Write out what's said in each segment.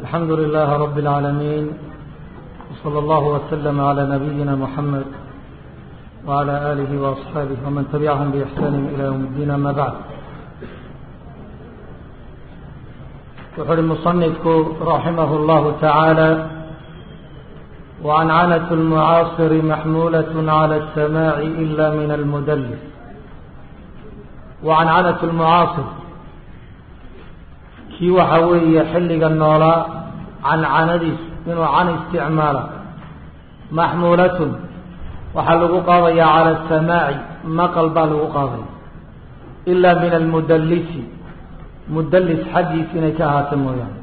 الحمد لله رب العالمين وصلى الله وسلم على نبينا محمد وعلى آله وأصحابه ومن تبعهم بإحسان إلى يوم الدين أما بعد وحر المصنف رحمه الله تعالى وعنعنة المعاصر محمولة على السماع إلا من المدلس وعنعنة المعاصر kii waxa weeye xilliga noolaa cancanadiis inuu can isticmaala maxmuulatun waxaa lagu qaadayaa cala asamaaci maqal baa lagu qaadaya ilaa min almudallisi mudallis xaggiis inay ka ahaato mooyaane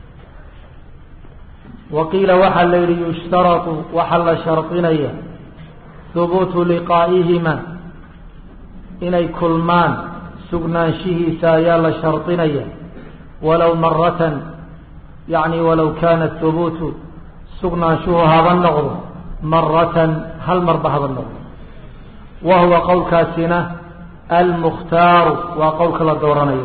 wa qiila waxaa la yidhi yushtaratu waxaa la shardinaya hubuutu liqaa'ihima inay kulmaan sugnaanshihiisa ayaa la shardinaya walow maratan yacni walow kaana hubuutu sugnaanshuhu haba noqdo maratan hal marba haba noqdo wa huwa qowlkaasina almukhtaaru waa qowlka la dooranayo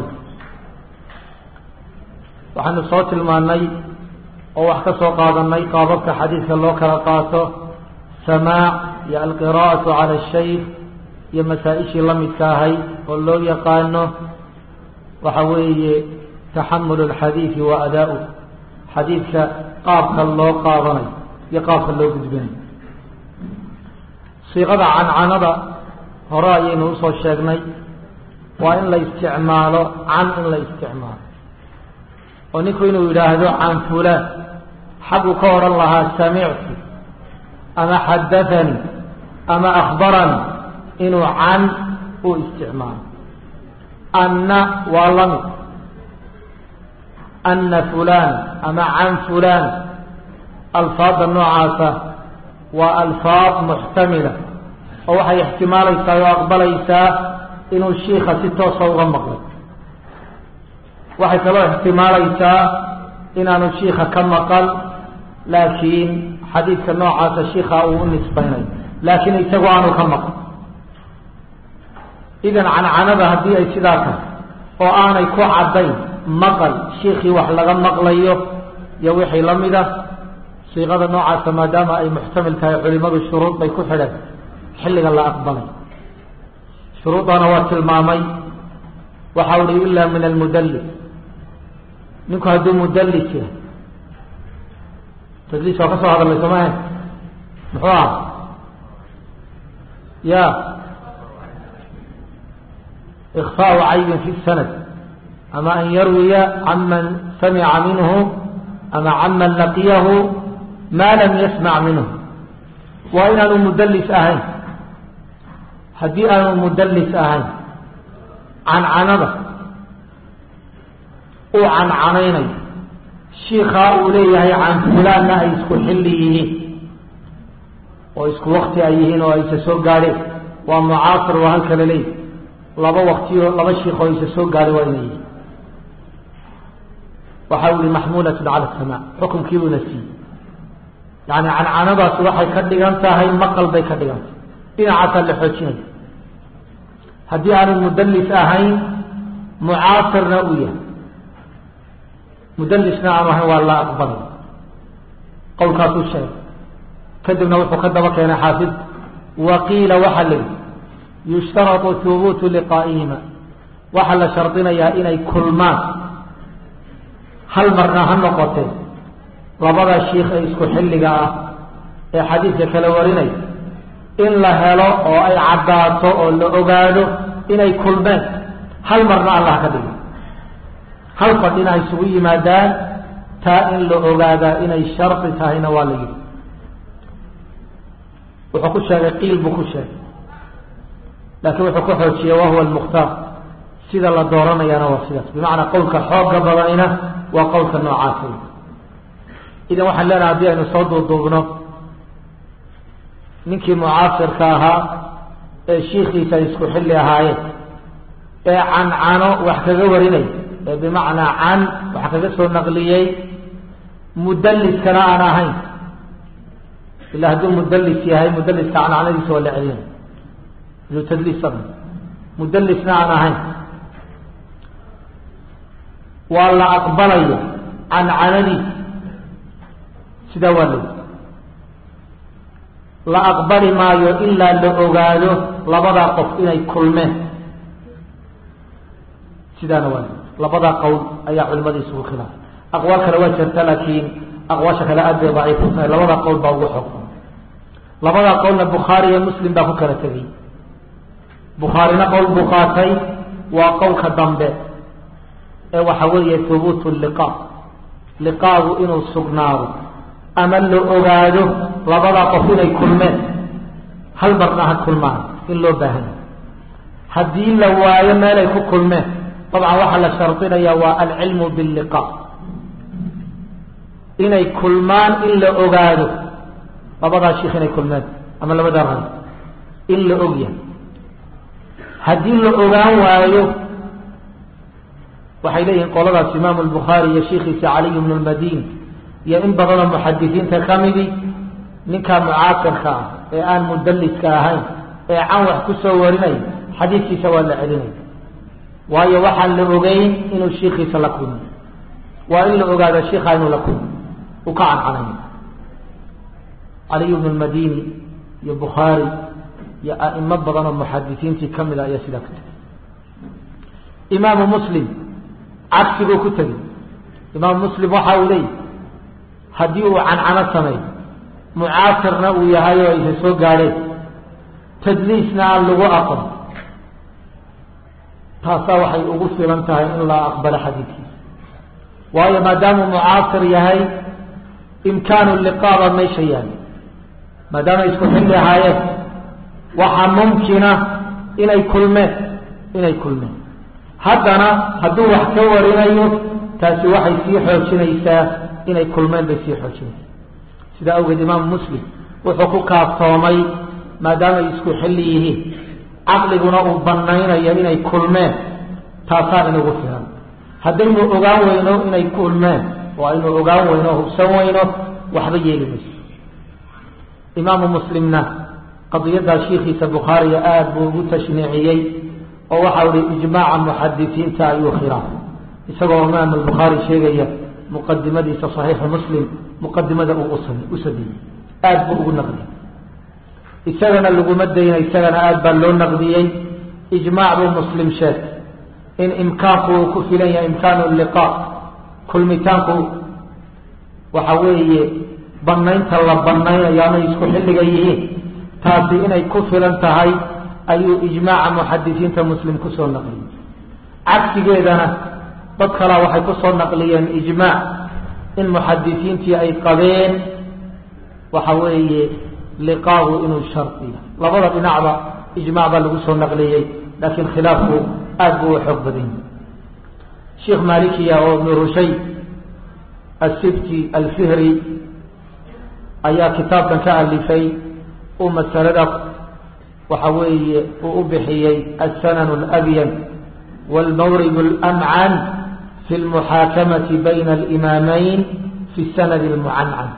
waxaanu soo tilmaannay oo wax ka soo qaadanay qaababka xadiidka loo kala qaato samaac iyo alqiraa'atu cala ashaykh iyo masaa-ishii la midka ahayd oo loo yaqaano waxa weeye taxamul alxadiidi wa adaa-u xadiidka qaabka loo qaadanayo iyo qaabka loo gudbinayo siiqada cancanada hore ayaynu usoo sheegnay waa in la isticmaalo can in la isticmaalo oo ninku inuu yidhaahdo can fulaan xagguu ka odhan lahaa samictu ama xadathanii ama akhbaranii inuu can u isticmaalo anna waa lamid ana fulan ama can fulan alfaadda noocaasa waa alfaad muxtamila oo waxay ixtimaalaysaa oo aqbalaysaa inuu shiika si toosa uga maqlay waxay kaloo ixtimaalaysaa inaanu shiika ka maqal laakiin xadiidka noocaasa shiika uu u nisbaynayo laakiin isagu aanu ka maqal idan cancanada haddii ay sidaa tahay oo aanay ku caddayn maqal shiikii wax laga maqlayo iyo wixii la mid ah siiqada noocaasa maadaama ay muxtamil tahay culimadu shuruud bay ku xidheen xilliga la aqbalay shuruudana waa tilmaamay waxa uhi ilaa min almudallis ninku hadduu mudallis yahay tadliis waa ka soo hadalay soomaaha muxuu aha ya ikfaau caybin fi sanad ama an yarwiya canman samica minhu ama canman laqiyahu maa lam yasmac minhu waa inaanu mudallis ahayn haddii aanu mudallis ahayn cancanada uu cancanaynayo shiikaa uu leeyahay can fulaanna ay isku xilli yihiin oo isku wakti ay yihiin oo aysa soo gaadheen waa mucaasir waa halka la leeyahy laba waktiyo laba shiik oo aysa soo gaadhay waa inay yihiin waxa u yihi maxmuulatun cala asamaa xukumkiibuna siiyey yani cancanadaasi waxay ka dhigan tahay maqal bay ka dhigan tahay dhinacaasaa la xoojinaya haddii aanu mudallis ahayn mucaasirna uu yahay mudallisna aanu ahayn waa la aqbalay qowlkaasuu sheegay kadibna wuxuu ka daba keenay xaafid waqiila waxaa la yihi yushtaratu hubuutu liqaa'ihima waxaa la shardinayaa inay kulmaan hal marna ha noqotee labada shiikh ee isku xilliga ah ee xadiidka kala warinaya in la helo oo ay caddaato oo la ogaado inay kulmeen hal marna allah ka dhigo hal fadhina ay isugu yimaadaan taa in la ogaadaa inay shardi tahayna waa la yidhi wuxuu ku sheegay qiil buu ku sheegay laakiin wuxuu ku xoojiyey wahuwa almukhtaar sida la dooranayaana waa sidaas bimacnaa qowlka xooga badanina waa qowlka noocaasa idan waxaan leenahay haddii aynu soo duuduubno ninkii mucaasirka ahaa ee shiikiisa ay isku xilli ahaayeen ee cancano wax kaga warinay ee bimacnaa can wax kaga soo naqliyey mudalliskana aan ahayn ila hadduu mudallis yahay mudalliska cancanadiisa waa la celinay ilu tadliis mudallisna aan ahayn waa la aqbalaya cancanadiis sidaa waa low la aqbali maayo ilaa la ogaado labadaa qof inay kulmeen sidaana waa labadaa qowl ayaa culimada isugu khilaafay aqwaal kale waa jirta laakiin aqwaasha kale aad bay daciif u tahay labadaa qowl baa ugu xoog labadaa qowlna bukhaari iyo muslim baa ku kala tegay bukhaarina qowl buu qaatay waa qowlka dambe ee waxa weeye hubuutu liqa liqaagu inuu sugnaado ama la ogaado labadaa qof inay kulmeen hal marna ha kulmaan in loo baahanya haddii la waayo meelay ku kulmeen dabcan waxaa la shardinaya waa alcilmu billiqa inay kulmaan in la ogaado labadaa shiikh inay kulmeen ama labadaa ray in la ogyahay haddii la ogaan waayo waxay leeyihiin qoladaas imaamu albukhaari iyo shiikhiisa caliy bnu lmadini iyo in badanoo muxadisiinta ka midi ninkaa mucaasirka ah ee aan mudalliska ahayn ee can wax ku soo warinaya xadiidkiisa waa la celinaya waayo waxaan la ogeyn inuu shiikhiisa la kulmo waa in la ogaado shiikha inuu la kulmo uu ka cancanay caliy bnu lmadini iyo bukhaari iyo a'imo badan oo muxadisiintii ka mid a ayaa sidaa ku tegay imaamu muslim cagsiguu ku tegey imaamu muslim waxa uu leeyahy haddii uu cancano sameeyo mucaasirna uu yahay oo aysa soo gaadheen tadliisna aan lagu aqon taasaa waxay ugu filan tahay in la aqbalo xadiidkiisa waayo maadaamuu mucaasir yahay imkaanu liqaaba meesha yahay maadaamay isku xilli ahaayeen waxaa mumkina inay kulmeen inay kulmeen haddana hadduu wax ka warinayo taasi waxay sii xoojinaysaa inay kulmeen bay sii xoojinaysaa sidaa awgeed imaamu muslim wuxuu ku kaaftoomay maadaamay isku xilli yihiin caqliguna uu banaynayo inay kulmeen taasaa inugu filan haddaynu ogaan weyno inay kulmeen oo aynu ogaan weyno o hubsan weyno waxba yeeli mayso imaamu muslimna qadiyaddaa shiikhiisa bukhaariga aada buu ugu tashniiciyey oo waxau ihi ijmaaca muxadisiinta ayuu khilaaf isagoo imaam albukhaari sheegaya muqadimadiisa saxiixu muslim muqadimada uu u sadiyey aada buu ugu naqdiyey isagana laguma dayna isagana aada baa loo naqdiyey ijmaac buu muslim sheeg in imkaanku uu ku filan yahay imkaanu liqa kulmitaanku waxa weeye banaynta la banaynayo amay isku xilliga yihiin taasi inay ku filan tahay ayuu ijmaaca muxadisiinta muslim kusoo naqliyey cagsigeedana dad kalaa waxay kusoo naqliyeen ijmaac in muxadisiintii ay qabeen waxa weeye liqaagu inuu shardiya labada dhinacba ijmaac baa lagu soo naqliyey laakiin khilaafku aada buu u xoog badan yahay sheikh malikiya oo ibnu rushay asibti alfihri ayaa kitaabkan ka alifay uu masalada waxa weeye uu u bixiyey alsanan alabyan wاlmawrid اlamcan fi اlmuxaakamati bayna alimaamayn fi sanad اlmucancan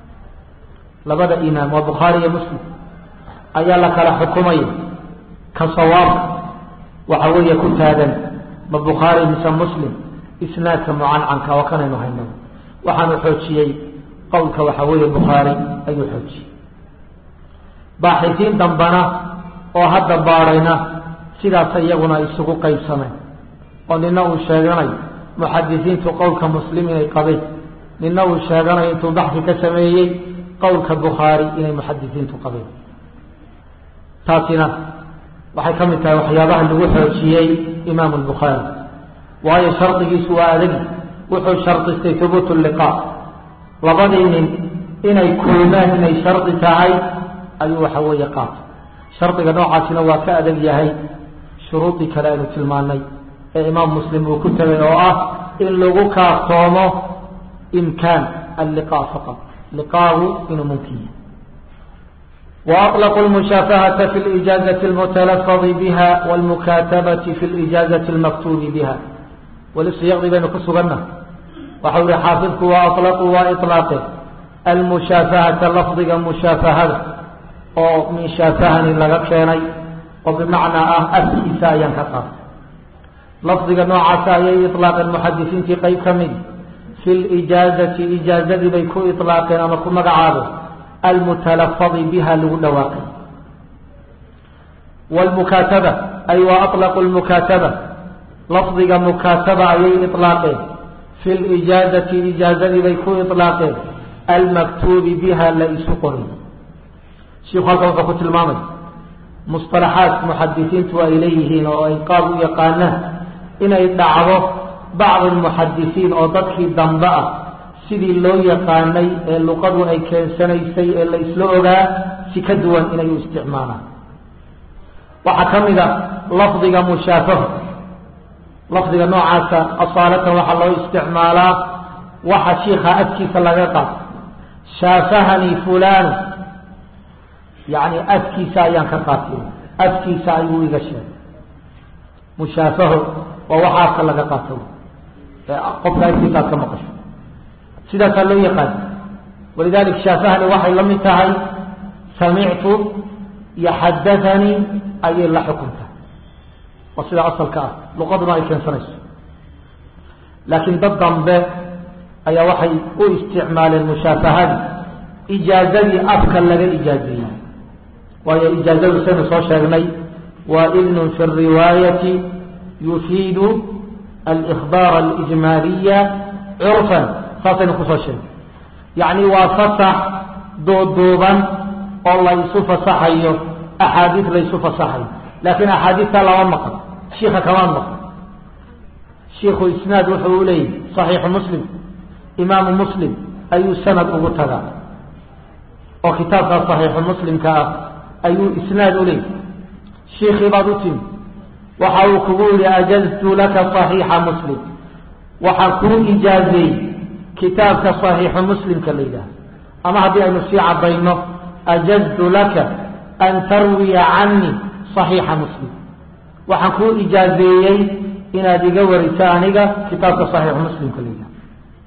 labada imaam waa bukhaari iyo muslim ayaa la kala xukumaya ka sawaabka waxa weeye ku taagan ma bukhaari mise muslim isnaadka mucancanka oo kanaynu hayno waxaanu xoojiyey qowlka waxa weeye bukhaari ayuu xoojiyey baaxisiin dambana oo hadda baadhayna sidaas iyaguna isugu qaybsameen oo nina uu sheeganayo muxadisiintu qowlka muslim inay qabeen nina uu sheeganayo intuu baxsi ka sameeyey qowlka bukhaari inay muxadisiintu qabeen taasina waxay ka mid tahay waxyaabaha lagu xoojiyey imaamu albukhaari waayo shardigiisu waa adagi wuxuu shardistay hubuutu liqa labadii nin inay kulmeen inay shardi tahay ayuu waxa weeye qaatay shardiga noocaasina waa ka adag yahay shuruudii kale aynu tilmaanay ee imaam muslim uu ku tegay oo ah in lagu kaaftoomo imkaan alliqa faqad liqaagu inuu mumkin yahay وأطلقوا المشافهة في الإجازة المتلفظ بها والمكاتبة في الإجازة المكتوب بها وللسياق بين كسرنا وحول حافظك وأطلقوا وإطلاقه المشافهة لفظ مشافهة أو من شافهة لغا كيني وبمعنى أه أفكسا ينكسر لفظ نوع سايا إطلاق المحدثين في قيب كمين في fi lijaazati ijaazadii bay ku ilaaqeen ama ku magacaabeen almutalafadi biha lagu dhawaaqay wlmukaataba ay wa aطlaqu lmukaataba lafdiga mukaataba ayay ilaaqeen fi lijaazati ijaazadii bay ku ilaaqeen almaktuubi biha la isu qoray shiku halka wuxuu ku tilmaamay musطalaxaat muxadisiintu ay leeyihiin oo ay qaab u yaqaanaan inay dhacdo bacdi muxadisiin oo dadkii dambe ah sidii loo yaqaanay ee luqadu ay keensanaysay ee la isla ogaa si ka duwan inay u isticmaalaan waxaa ka mid a lafdiga mushaafaho lafdiga noocaasa asaalatan waxaa loo isticmaalaa waxa shiika adkiisa laga qaato shaafahanii fulanu yani afkiisa ayaan ka qaatay afkiisa ayuu iga sheegay mushaafaho waa waxa afka laga qaato qofka afkiisa aad ka maqasho sidaasaa loo yaqaan walidalik shaafahani waxay la mid tahay samictu iyo xadathanii ayay la xukunta waa sida asalka ah luqaduna ay keensanayso laakiin dad dambe ayaa waxay u isticmaaleen mushaafahadii ijaazadii afka laga ijaazeeyey waayo ijaazadu saynu soo sheegnay waa idnun fi riwaayati yufiidu alإkhbaar alijmaaliya curfan saasaynu kusoo sheegnay yacni waa fasax duuduuban oo la isu fasaxayo axaadiis la isu fasaxayo laakiin axaadiistaa lama maqan shiika kamaan maqan shiiku isnaad wuxuu u leeyahy صaxiixu muslim imaamu muslim ayuu sanad ugu tagaa oo kitaabkaa صaxiixu muslimka ah ayuu isnaad u leeyahy shiikii baad u timi waxa uu kugu yihi ajaztu laka صaxiixa muslim waxaan kuu ijaazeeyey kitaabka صaxiixu muslimka la yidhaah ama haddii aynu sii cadayno ajaztu laka an tarwiya canii صaxiixa muslim waxaan kuu ijaazeeyey inaad iga wariso aniga kitaabka صaxiixu muslimka la yidhaah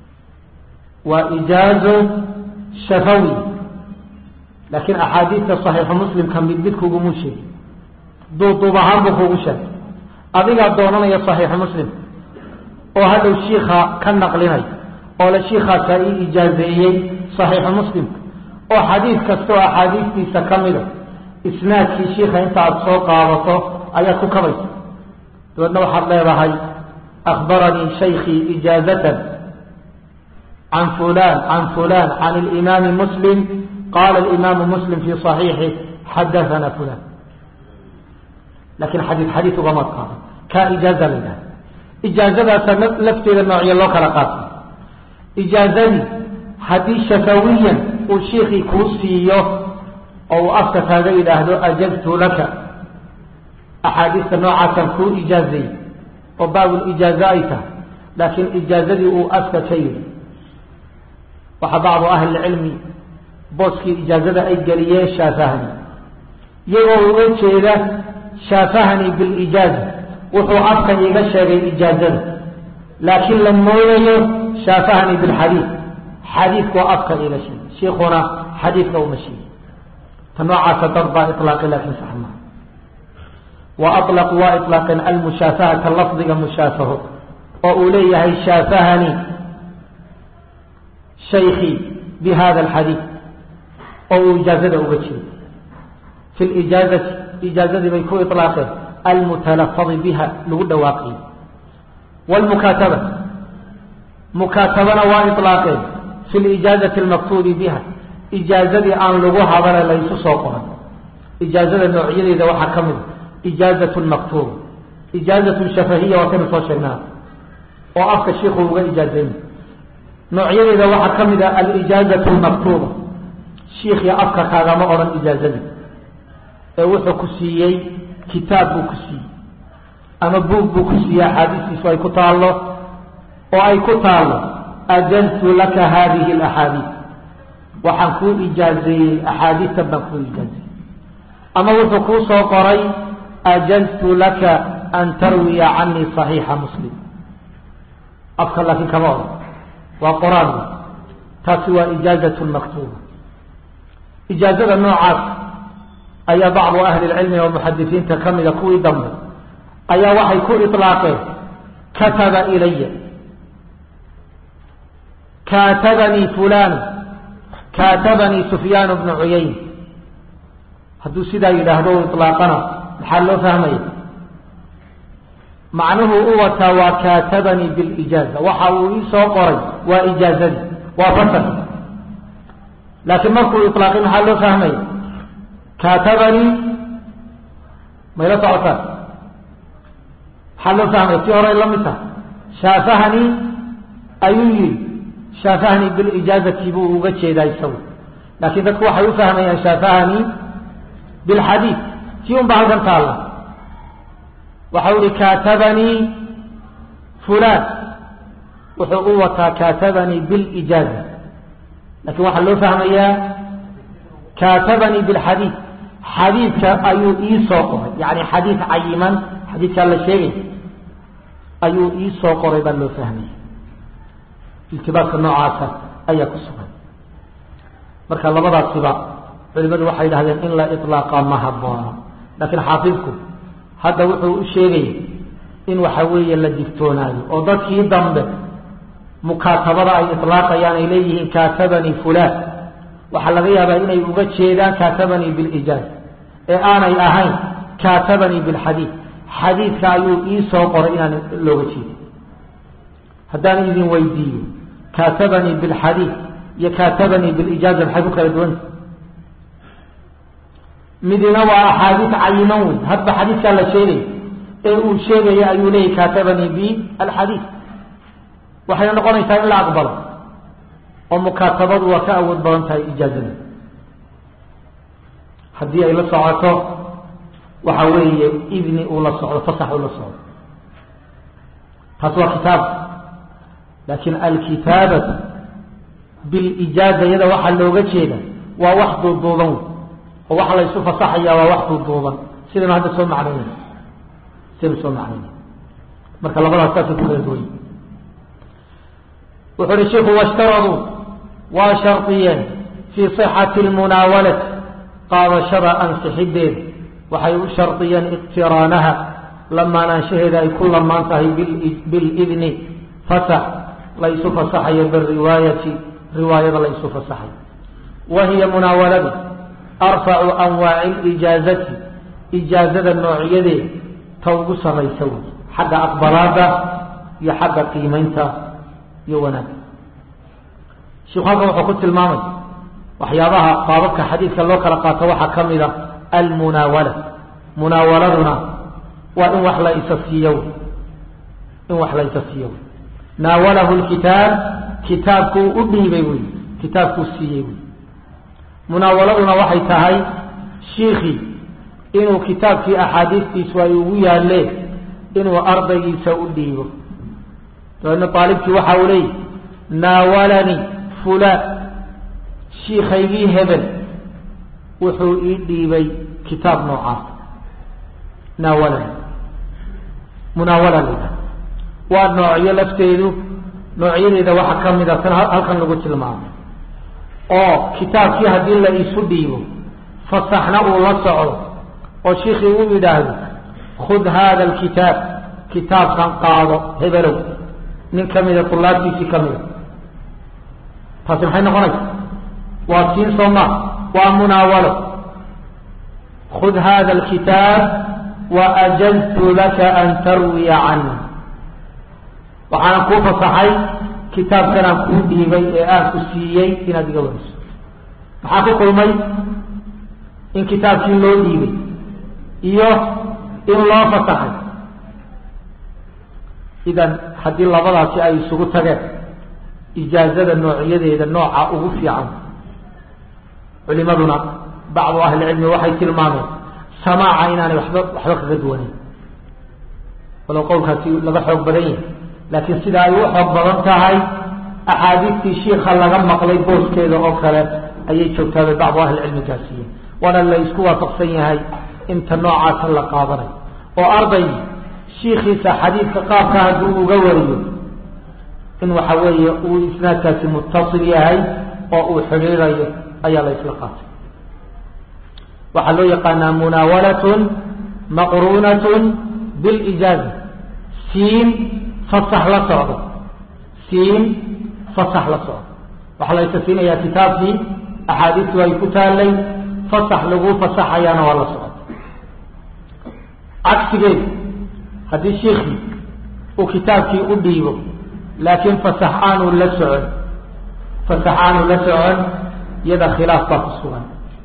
waa ijaazo shafawi laakiin axaadiista صaxiixu muslimka mid mid kugumu sheegi duuduub ahaan buu kugu sheegay adigaa doonanaya صaxiixu muslim oo hadhow shiika ka naqlinay oo le shiikaasaa ii ijaazeeyey صaxiixu muslimka oo xadiid kasta oo axaadiistiisa ka mida isnaadkii shiika inta aad soo qaadato ayaad ku kabaysa dabeedna waxaad leedahay akbaranii shaykii ijaazatan can fulan can fulan can اlimaami muslim qala imaamu muslim fi صaxiixi xadaana fulan lakin xadii xadiid ugama qaado kaa ijaaza la yidhaha ijaazadaasa lafteeda noocyo loo kala qaatay ijaazadii haddii shafawiyan uu shiikii kuu siiyo oo uu afka kaaga yidhaahdo ajaztu laka axaadiista noocaasaan kuu ijaazeeyey oo baabul ijaaza ay tahay laakiin ijaazadii uu afka ka yidhi waxaa bacdu ahlilcilmi booskii ijaazada ay geliyeen shaafahani iyagoo uga jeeda shaafahani bilijaaza wuxuu afka iga sheegay ijaazada laakiin la moodayo shaafahani bilxadiid xadiidkuu afka iga sheegay shiikuna xadiidka uma sheegay ta noocaasa dad baa ilaaqay laakiin sax maa wa aطlaqu waa iطlaaqeen almushaafahata lafdiga mushaafaho oo uu leeyahay shaafahani shaykii bi hada alxadiid oo uu ijaazada uga jeedo fi lijaazati ijaazadii bay ku ilaaqeen almutalafadi biha lagu dhawaaqiyey wlmukaataba mukaatabana waa ilaaqeen fi lijaazati almaktuubi biha ijaazadii aan lagu hadale laysu soo qoray ijaazada noocyadeeda waxaa ka mid ijaazat maktuuba ijaazatu shafahiya waa kaynu soo sheegnaa oo afka shiiku uga ijaazayna noocyadeeda waxaa ka mid a alijaazatu lmaktuuba shiikii afka kaagama odhan ijaazadii ee wuxuu ku siiyey kitaab buu ku siiyey ama buug buu ku siiyey axaadiistiisu ay ku taallo oo ay ku taallo ajaztu laka hadihi alaxaadiid waxaan kuu ijaazeeyey axaadiistan baan kuu ijaazeeyey ama wuxuu kuu soo qoray ajaztu laka an tarwiya canii صaxiixa muslim afka laakiin kama odhan waa qoraan taasi waa ijaazat maktuuba ijaazada noocaas ayaa bacdu ahli lcilmi oo muxadisiinta ka mida kuwii dambe ayaa waxay ku ilaaqeen kataba ilaya kaatabanii fulan kaatabanii sufyaan bnu cuyayn hadduu sidaa yidhaahdo u ilaaqana maxaa loo fahmaya macnuhu u wataa waa kaatabanii bilijaaza waxa uu ii soo qoray waa ijaazadii waa fasarki laakiin markuu ilaaqay maxaa loo fahmaya kaatabanii mayla socotaan maxaa loo fahmaya si horey la mid taha shaafahanii ayuu yihi shaafahanii bilijaazati buu uga jeedaa isagu laakiin dadku waxay u fahmayaan shaafahanii bilxadiid tii un baa halkan taalla waxau ihi kaatabanii fulan wuxuu u wataa kaatabanii bilijaaza lakin waxaa loo fahmayaa kaatabanii bilxadiid xadiidka ayuu ii soo qoray yani xadiid cayiman xadiidkaa la sheegay ayuu ii soo qoray baa loo fahmaya iltibaaska noocaasa ayaa ku sugan marka labadaasiba culimadu waxay dhahdeen in la iطlaaqa ma haboono laakiin xaafidku hadda wuxuu u sheegaya in waxa weeye la digtoonaayo oo dadkii dambe mukaatabada ay iطlaaqayaan ay leeyihiin kaatabanii fulan waxaa laga yaabaa inay uga jeedaan kaatabanii bilijaaz ee aanay ahayn kaatabanii bilxadiid xadiidka ayuu ii soo qoray inaan looga jeedin haddaan idin weydiiyo kaatabanii bilxadiid iyo kaatabanii bilijaaza maxay ku kala duwanta midina waa axaadiis cayiman wey hadba xadiidkaa la sheegay ee uu sheegaya ayuu leeyahy kaatabanii bi alxadiid waxayna noqonaysaa in la aqbalo oo mukaatabadu waa ka awood badan tahay ijaazada haddii ay la socoto waxa weeye idni uu la socdo fasax uu la socdo taas waa kitaab laakiin alkitaabatu bilijaaza iyada waxaa looga jeeda waa wax duuduuban wey oo waxa la isu fasaxaya waa wax duuduuban sidaynu hadda soo macnaynay sidaynu soo macnaynay marka labadaas saasay ku kala duway wuxu uhi shiku washtaraduu waa shardiyeen fii صixati اlmunaawalati qaadashada ansixideeda waxay u shardiyeen iqtiraanaha lamaanaanshaheeda ay ku lamaan tahay bilidni fasax la isu fasaxayo biriwaayati riwaayada la isu fasaxayo wa hiya munaawaladu arfacu anwaaci lijaazati ijaazada noocyadeeda ta ugu saraysa wey xagga aqbalaada iyo xagga qiimaynta iyo wanaagga shiku halkan wuxuu ku tilmaamay waxyaabaha qaababka xadiidka loo kala qaato waxaa ka mid a almunaawala munaawaladuna waa in wax la isa siiyo in wax la isa siiyo naawalahu lkitaab kitaabkuu u dhiibay wey kitaabkuu siiyey wey munaawaladuna waxay tahay shiikii inuu kitaabkii axaadiistiisu ay ugu yaaleen inuu ardaygiisa u dhiibo dabeedna aalibkii waxa uu leeyahy naawalanii fulaan shiikaygii hebel wuxuu ii dhiibay kitaab noocaas naawalani munaawala la waa noocyo lafteedu noocyadeeda waxaa ka mid a tan halkan lagu tilmaamay oo kitaabkii haddii la isu dhiibo fasaxna uu la socdo oo shiikii uu yidhaahdo khud haada alkitaab kitaabkan qaado hebelow nin ka mida tulaabtiisii ka mida taasi maxay noqonaysa waa siin sooma waa munaawalo khud hada alkitaab waajaztu laka an tarwiya cani waxaanan kuu fasaxay kitaabkanaan kuu dhiibay ee aan ku siiyey inaad iga wariso maxaa ku kulmay in kitaabkii loo dhiibay iyo in loo fasaxay idan haddii labadaasi ay isugu tageen ijaazada noocyadeeda nooca ugu fiican culimaduna bacdu ahlicilmi waxay tilmaameen samaaca inaanay waxba waxba kaga duwaneyn walow qowlkaasi laga xoog badan yahay laakiin sida ay u xoog badan tahay axaadiistii shiika laga maqlay booskeeda oo kale ayay joogtaabay bacdu ahlicilmi gaarsiiyeen waana la isku waafaqsan yahay inta noocaasa la qaadanayo oo arday shiikiisa xadiidka qaabka hadduu uga wariyo in waxa weeye uu isnaadkaasi mutasil yahay oo uu xidhiirayo ayaa la isla qaatay waxaa loo yaqaanaa munaawalatun maqruunatun bilijaaza siin fasax la socdo siin fasax la socdo waxaa la isasiinayaa kitaabkii axaadiistu ay ku taallay fasax lagu fasaxayaana waa la socota cagsigeedu haddii shiikii uu kitaabkii u dhiibo laakiin fasax aanu la socon fasax aanu la socon iyada khilaaf baa ku sugan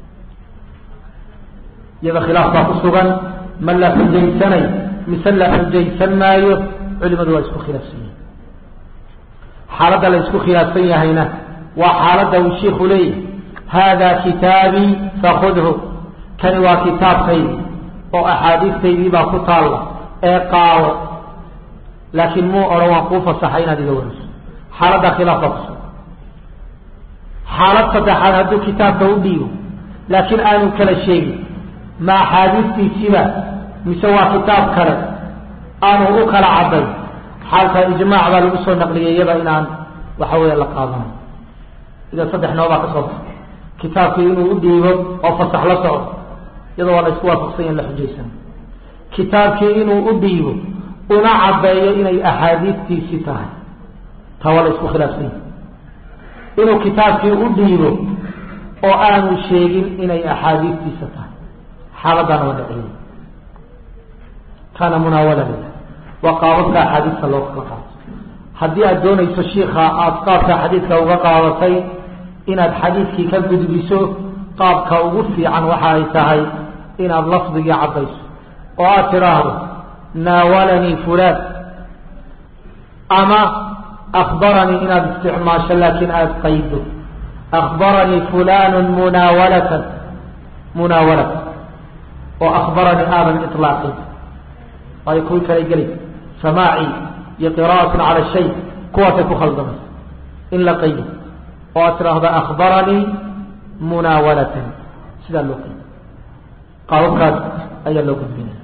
iyada khilaaf baa ku sugan ma la xujaysanay mise la xujaysan maayo culimadu waa isku khilaafsan yihin xaaladda la isku khilaafsan yahayna waa xaaladda uu shiiku leeyahy haadaa kitaabii fakudhu kani waa kitaabkaydi oo axaadiistaydii baa ku taalla ee qaado laakiin muu odhan waan kuu fasaxay inaad iga wariso xaaladda khilaaf baa ku sugan xaalad saddexaad hadduu kitaabka u dhiibo laakiin aanu kala sheegin ma axaadiistiisiba mise waa kitaab kale aanu u kala cadday xaalka ijmaac baa lagu soo naqliyay iyada inaan waxa weya la qaadanayo ida saddex noobaa ka soo baxay kitaabkii inuu u dhiibo oo fasax la socdo iyadoo waa la isku waafaqsanya in la xujaysan kitaabkii inuu u dhiibo una caddeeyo inay axaadiistiisi tahay taa waa la isku khilaafsan yahay inuu kitaabkii u dhiibo oo aanu sheegin inay axaadiistiisa tahay xaaladdaana waa dhaciyay kaana munaawala lila waa qaababka axaadiista loo kala qaato haddii aad doonayso shiika aada qaabka xadiidka uga qaadatay inaad xadiidkii ka gudbiso qaabka ugu fiican waxa ay tahay inaad lafdigii caddayso oo aad tidhaahdo naawalanii fulaan ama akbaranii inaad isticmaasho laakiin aada qaydo akbaranii fulanu munaawalatan munaawalatan oo akbaranii aadan ilaaqin waayo kuwii kala geli samaaci iyo qira'atun cala shay kuwaasay ku khaldamaysa in la qaydo oo aad tidhaahdo akbaranii munaawalatan sidaa loo qaydo qaababkaas ayaa loo gudbinaya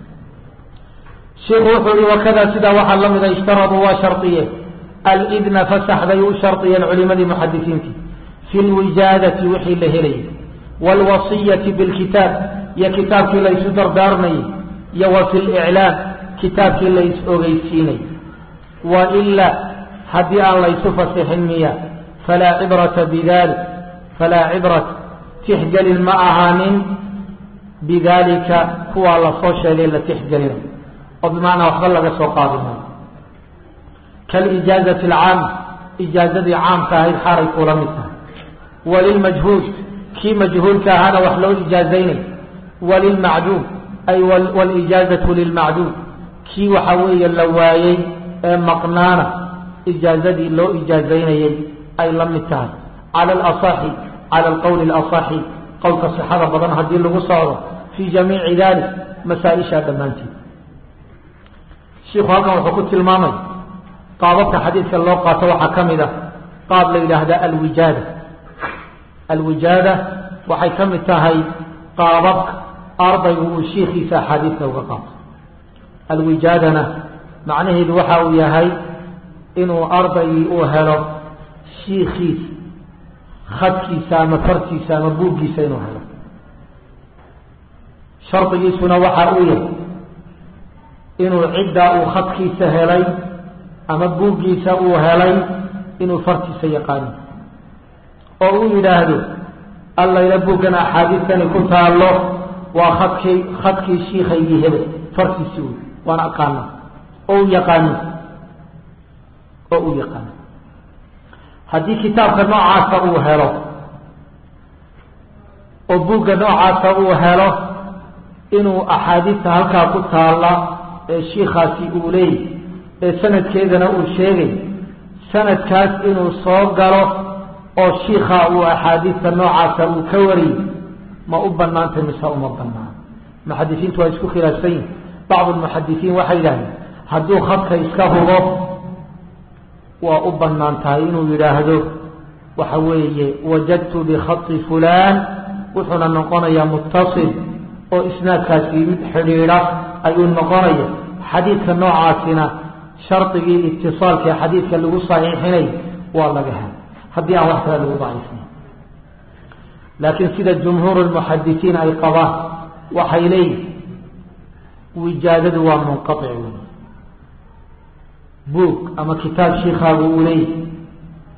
shiku wuxuu yihi wakada sidaa waxaa la mida ishtaraduu waa shardiye alidna fasax bay u shardiyeen culimadii muxadisiintii fi lwijaadati wixii la helayay wاlwasiyati bilkitaab iyo kitaabkii la isu dardaarmayay iyo wa fi liclaam kitaabkii la is ogeysiinay waila haddii aan laysu fasixin miya falaa cibrata bidalik falaa cibrata tixgelin ma ahaanin bidalika kuwaa lasoo sheegay la tixgelina oo bimacnaa waxba laga soo qaadi maayo kalijaazati alcaama ijaazadii caamka ahayd xaaray kula mid tahay walilmajhuul kii majhuulka ahaana wax loo ijaazaynay walilmacduum ay walijaazatu lilmacduum kii waxa weeye la waayey ee maqnaana ijaazadii loo ijaazaynayay ay la mid tahay cala alasaxi cala alqowli alasaxi qowlka sixada badan haddii lagu socdo fii jamiici dalik masaa-ishaa dhammaanteed shiku halkan wuxuu ku tilmaamay qaababka xadiidka loo qaato waxaa ka mid a qaab la yidhaahda alwijaada alwijaada waxay ka mid tahay qaababka ardaygu uu shiikiisa axaadiidka uga qaato alwijaadana macnaheedu waxa uu yahay inuu ardaygii uu helo shiikiisa khadkiisa ama fartiisa ama buuggiisa inuu helo shardigiisuna waxa uu yahay inuu ciddaa uu khadkiisa helay ama buuggiisa uu helay inuu fartiisa yaqaano oo uu yidhaahdo allayla buuggan axaadiistani ku taallo waa khadkii khadkii shiikaygii hebel fartiisi wey waan aqaana oo u yaqaano oo u yaqaano haddii kitaabka noocaasa uu helo oo buugga noocaasa uu helo inuu axaadiista halkaa ku taalla ee shiikaasi uu leeyay ee sanadkeedana uu sheegay sanadkaas inuu soo galo oo shiikaa uu axaadiista noocaasa uu ka wariyey ma u banaantay mise uma banaan muxadisiintu waa isku khilaafsan yihin bacdu lmuxadisiin waxay yidhahdeen hadduu khadka iska hubo waa u banaan tahay inuu yidhaahdo waxa weeye wajadtu bikhati fulaan wuxuuna noqonayaa muttasil oo isnaadkaasi mid xidhiidha ayuu noqonaya xadiidka noocaasina shardigii itisaalka xadiidka lagu saxiixinay waa laga hel haddii aan wax kale lagu daciifin laakiin sida jumhuur lmuxadisiin ay qabaan waxay leeyihin wijaadadu waa munqaic wey buug ama kitaab shiikaagu uu leeyahy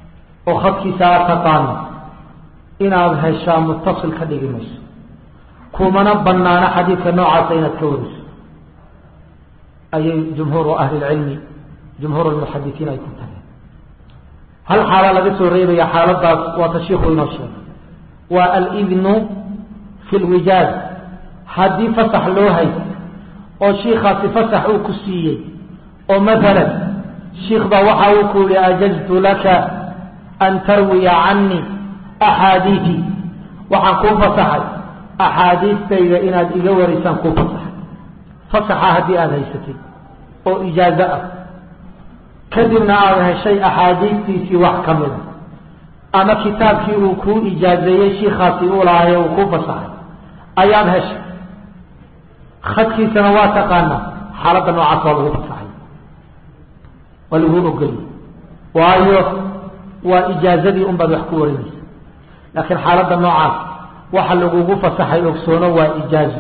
oo khadkiisa aad taqaano inaad heshaa mutasil ka dhigi mayso kumana banaano xadiidka noocaasa inaad ka wariso ayay jumhuuru ahli lcilmi jumhuur lmuxadisiin ay ku tageen hal xaala laga soo reebaya xaaladaas waa tashiiku inoo sheegay waa alidnu fi lwijaad haddii fasax loo hay oo shiikaasi fasax uu ku siiyey oo maalan shiikh baa waxa uu ku yihi ajaztu laka an tarwiya canii axaadiidi waxaan kuu fasaxay axaadiistayda inaad iga warisaan kuu fasaxay fasaxa haddii aada haysatay oo ijaazo ah kadibna aada heshay axaadiistiisii wax ka mida ama kitaabkii uu kuu ijaazeeyey shiikaasi uu lahaye uu kuu fasaxay ayaad heshay khadkiisana waa taqaanaa xaaladda noocaas waa lagu fasaxay waa lagu ogoliyey waayo waa ijaazadii un baad wax ku warinaysa laakiin xaaladda noocaas waxa lagugu fasaxay ogsoono waa ijaazo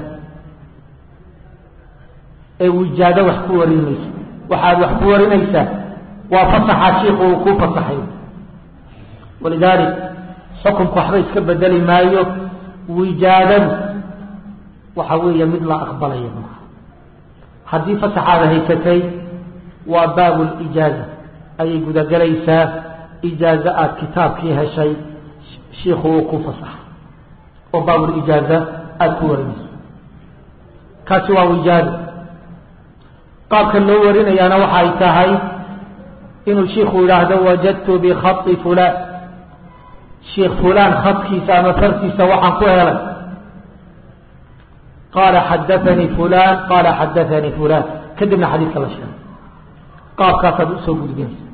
ee wijaado wax ku warinaysa waxaad wax ku warinaysaa waa fasaxa shiiku uu kuu fasaxay walidaalik xukunku waxba iska bedeli maayo wijaadadu waxa weeye mid la aqbalaya maaha haddii fasaxaada haysatay waa baabu lijaaza ayay gudagelaysaa ijaazo aad kitaabkii heshay shiiku uu ku fasaxay oo baabulijaaza aada ku warinayso kaasi waa wijaado qaabka loo warinayaana waxay tahay inuu shiiku yidhaahdo wajadtu bikhaطi fulaan shiikh fulaan khadkiisa ama fartiisa waxaan ku helay qaala xadaanii fulaan qaala xadaanii fulaan kadibna xadiidka la sheegay qaabkaasaad usoo gudbinaysa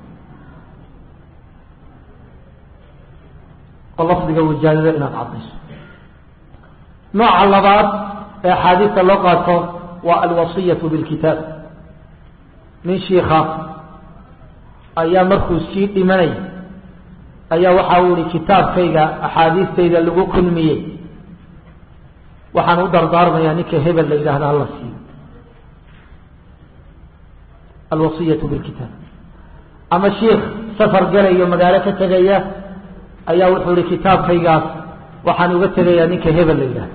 oo lafdiga wijaadada inaad caddayso nooca labaad ee axaadiista loo qaato waa alwasiyatu bilkitaab nin shiika ayaa markuu sii dhimanay ayaa waxa uu ihi kitaabkayga axaadiistayda lagu kulmiyey waxaan u dardaarmayaa ninka hebel la yidhahda hala siiyo alwasiyatu bilkitaab ama shiikh safar galayo magaalo ka tegaya ayaa wuxuu ihi kitaabkaygaas waxaan uga tegayaa ninka hebel la yidhahda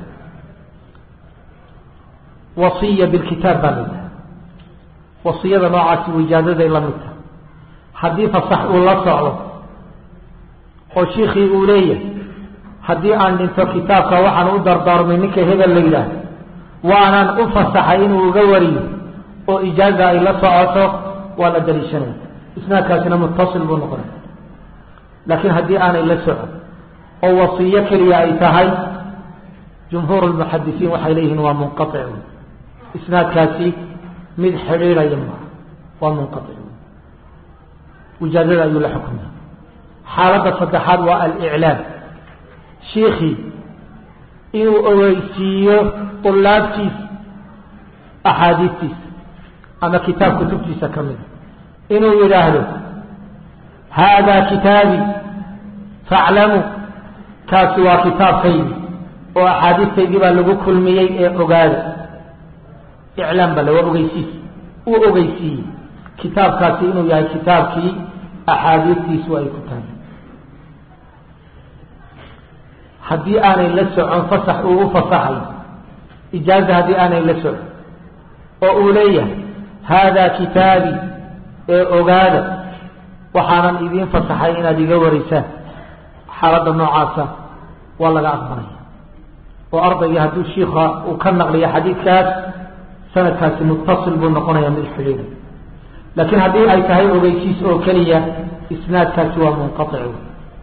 wasiya bilkitaab baa la yidhahda wasiyada noocaasi wijaadaday la mid tahay haddii fasax uu la socdo oo shiikii uu leeyahay haddii aan dhinto kitaabka waxaan u dardaarmay ninka hebel la yidhaahdo waanaan u fasaxay inuu uga wariyo oo ijaaza ay la socoto waa la daliishanaya isnaadkaasina mutasil buu noqonaya laakiin haddii aanay la socon oo wasiyo keliya ay tahay jumhuur lmuxadisiin waxay leeyihiin waa munqaic isnaadkaasi mid xidhiidhaya maaha waa munqaic wijaadada ayuu la xukumaya xaaladda saddexaad waa aliclaam shiikii inuu ogeysiiyo ulaabtiisa axaadiistiisa ama kitaab kutubtiisa ka mida inuu yidhaahdo haadaa kitaabii faclamuu kaasi waa kitaabkaygi oo axaadiistaydii baa lagu kulmiyey ee ogaada iclaam bale waa ogeysiis uu ogeysiiyey kitaabkaasi inuu yahay kitaabkii axaadiistiisu ay ku tahay haddii aanay la socon fasax uu u fasaxay ijaaza haddii aanay la socon oo uu leeyahay haadaa kitaabii ee ogaada waxaanan idiin fasaxay inaad iga warisaan xaaladda noocaasa waa laga aqbalaya oo ardaygii hadduu shiika uu ka naqliyo xadiidkaas sanadkaasi mutasil buu noqonaya mid xidhiidha laakiin haddii ay tahay ogeysiis oo keliya isnaadkaasi waa munqaic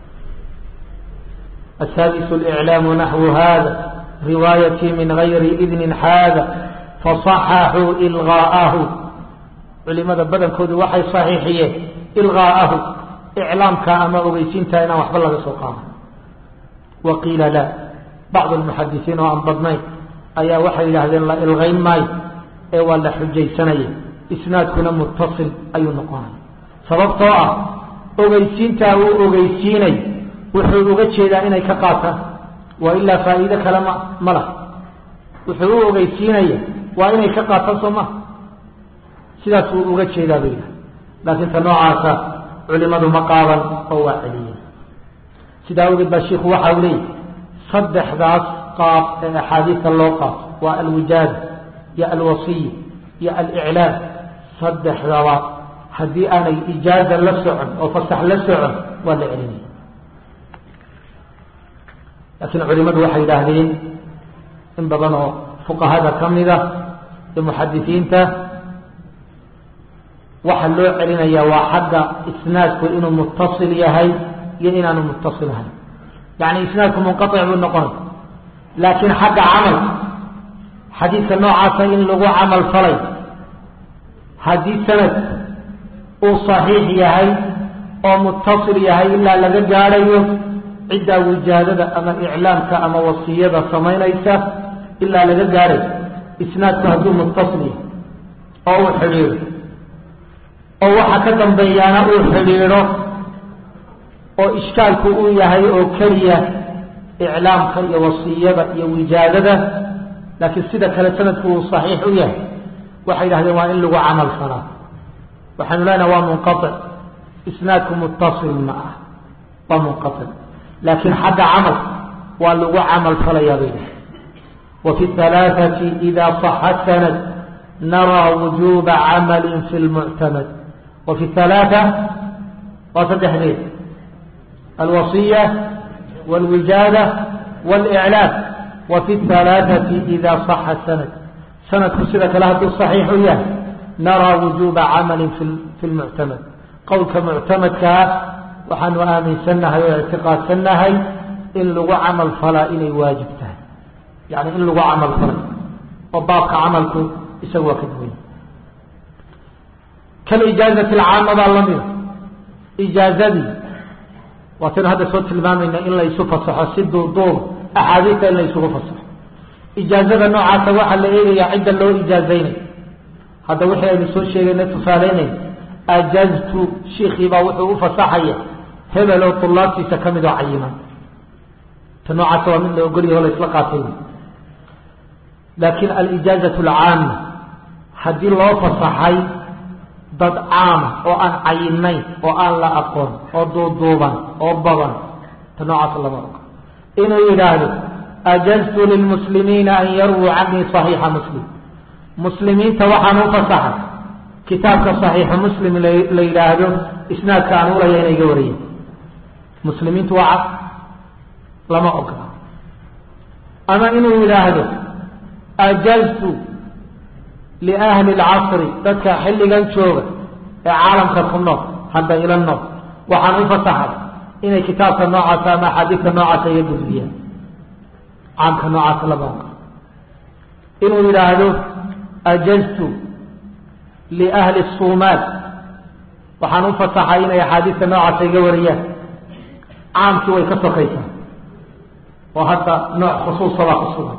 السادس الإعلام نحو هذا روايتي من غير إذن حاذا فصححوا إلغاءه culimada badankoodu waxay صaxiixiyeen ilغاءahu إعlaamka ama ogeysiinta inaan waxba laga soo qaado waqiila la bacض الmuxadisiin oo aan badnayn ayaa waxay yidhaahdeen la ilgayn maayo ee waa la xujaysanaya isnaadkuna mutaصil ayuu noqonaya sababtoo ah ogeysiintaa uu ogeysiinay wuxuu uga jeedaa inay ka qaataan waa ilaa faa'iide kale ma ma lah wuxuu u ogeysiinaya waa inay ka qaataan soo maha sidaas wuu uga jeedaa bay yidhaha laakiin ta noocaasa culimadu ma qaadan oo waa celiyeen sidaa awgeed baa shiiku waxa u leeyahy saddexdaas qaab ee axaadiista loo qaato waa alwijaada iyo alwasiya iyo aliclaam saddexdaba haddii aanay ijaaza la socon oo fasax la socon waa la celinaya laakiin culimadu waxay yidhaahdeen in badan oo fuqahada ka mida iyo muxadisiinta waxa loo celinaya waa xagga isnaadku inuu mutasil yahay iyo inaanu mutasil ahayn yani isnaadku munqaic buu noqonay laakiin xagga camalka xadiidka noocaasa in lagu camal falay haddii sanad uu saxiix yahay oo mutasil yahay ilaa laga gaadhayo ciddaa wijaadada ama iclaamka ama wasiyada samaynaysa ilaa laga gaadhayo isnaadku hadduu mutasil yahay oo uu xidhiidho oo waxa ka dambeeyaana uu xidhiidho oo ishkaalku uu yahay oo keliya iclaamka iyo wasiyada iyo wijaadada laakiin sida kale sanadku uu saxiix u yahay waxay yidhahdeen waa in lagu camal falaa waxaanu leenaha waa munqaic isnaadku mutasil ma ah waa munqaic laakiin xagga camal waa lagu camal falayaa bay dhahay wa fi halaaثati ida صaxa sanad naraa wujuba camali fi lmuctamad wa fi halaaثa waa saddexdeed alwasiya wاlwijaada wاlإclaam wa fi halaaثati ida صaxa sanad sanadku sida kale hadduu صaxiix u yahay naraa wujuba camali fi lmuctamad qowlka muctamadkaa waxaanu aaminsannahay oo ictiqaadsannahay in lagu camal falaa inay waajib tahay yani in lagu camal falay oo baabka camalku isaga waa ka duwanya kalijaazati alcaama baa lamida ijaazadii waataynu hadda soo tilmaamayna in la isu fasaxo si duuduuba axaadiista in la isugu fasaxo ijaazada noocaasa waxaa la eegayaa cidda loo ijaazaynayo hadda wixii aynu soo sheegayna tusaaleynay ajaztu shiikiibaa wuxuu u fasaxaya hebel oo tulaabtiisa ka mid oo cayiman ta noocaasa waa mid la ogolyaho la isla qaatay laakiin alijaazatu alcaama haddii loo fasaxay dad caama oo aan cayinayn oo aan la aqoon oo duuduuban oo badan ta noocaasa lama ogo inuu yidhaahdo ajaztu lilmuslimiina an yarwuu canii صaxiixa muslim muslimiinta waxaan u fasaxay kitaabka صaxiixu muslim la yidhaahdo isnaadka aan ulaya inay ga wariyeen muslimiintu waa cad lama ogola ama inuu yidhaahdo ajaztu liahli اlcasri dadka xilligan jooga ee caalamka ku nool hadda ila nool waxaan u fasaxay inay kitaabka noocaasa ama axaadiidka noocaasa iga gudbiyaan caamka noocaasa lama ogola inuu yidhaahdo ajaztu liahli الsuumaal waxaan u fasaxay inay axaadiista noocaasa iga wariyaan caamkii way ka sokaysaa oo hadda nooc khusuusabaa ku sugan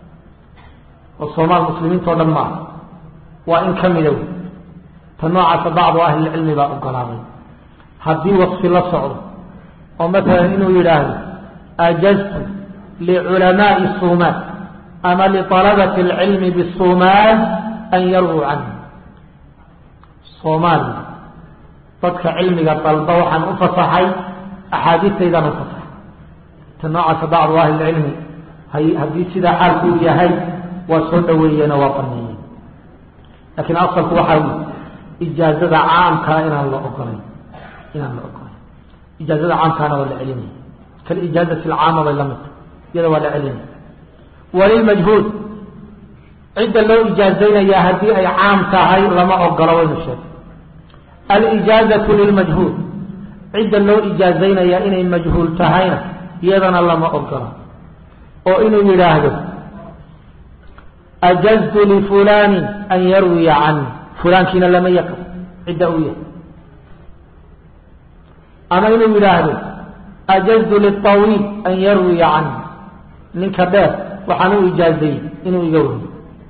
oo soomaal muslimiinta o dhan maaha waa in ka mida wey ta noocaasa bacdu ahlilcilmi baa ogolaaday haddii wasfi la socdo oo matalan inuu yidhaahdo ajaztu liculamaai suumaal ama liطalabati اlcilmi bisuumaal an yarwuu canhu soomaaliya dadka cilmiga dalba waxaan u fasaxay axaadiistaydaan u fasaxay ta noocaasa bacdu ahlilcilmi haddii sidaa xaalku u yahay waa soo dhaweeyeen oo waa baneeyeen laakiin asalku waxaa wy ijaazada caamkaa inaan la ogolayn inaan la ogolayn ijaazada caamkaana waa la celinaya kalijaazati alcaama bay la mid tahay iyada waa la celinaya walilmajhuud cidda loo ijaazaynayaa haddii ay caam tahay lama ogolo waynu sheegay alijaazatu lilmajhuul cidda loo ijaazaynayaa inay majhuul tahayna iyadana lama ogola oo inuu yidhaahdo ajaztu lifulani an yarwiya cani fulaankiina lama yaqan cidda uu yahay ama inuu yidhaahdo ajaztu liطawiil an yarwiya cani ninka dheer waxaan u ijaazayey inuu iga wariyo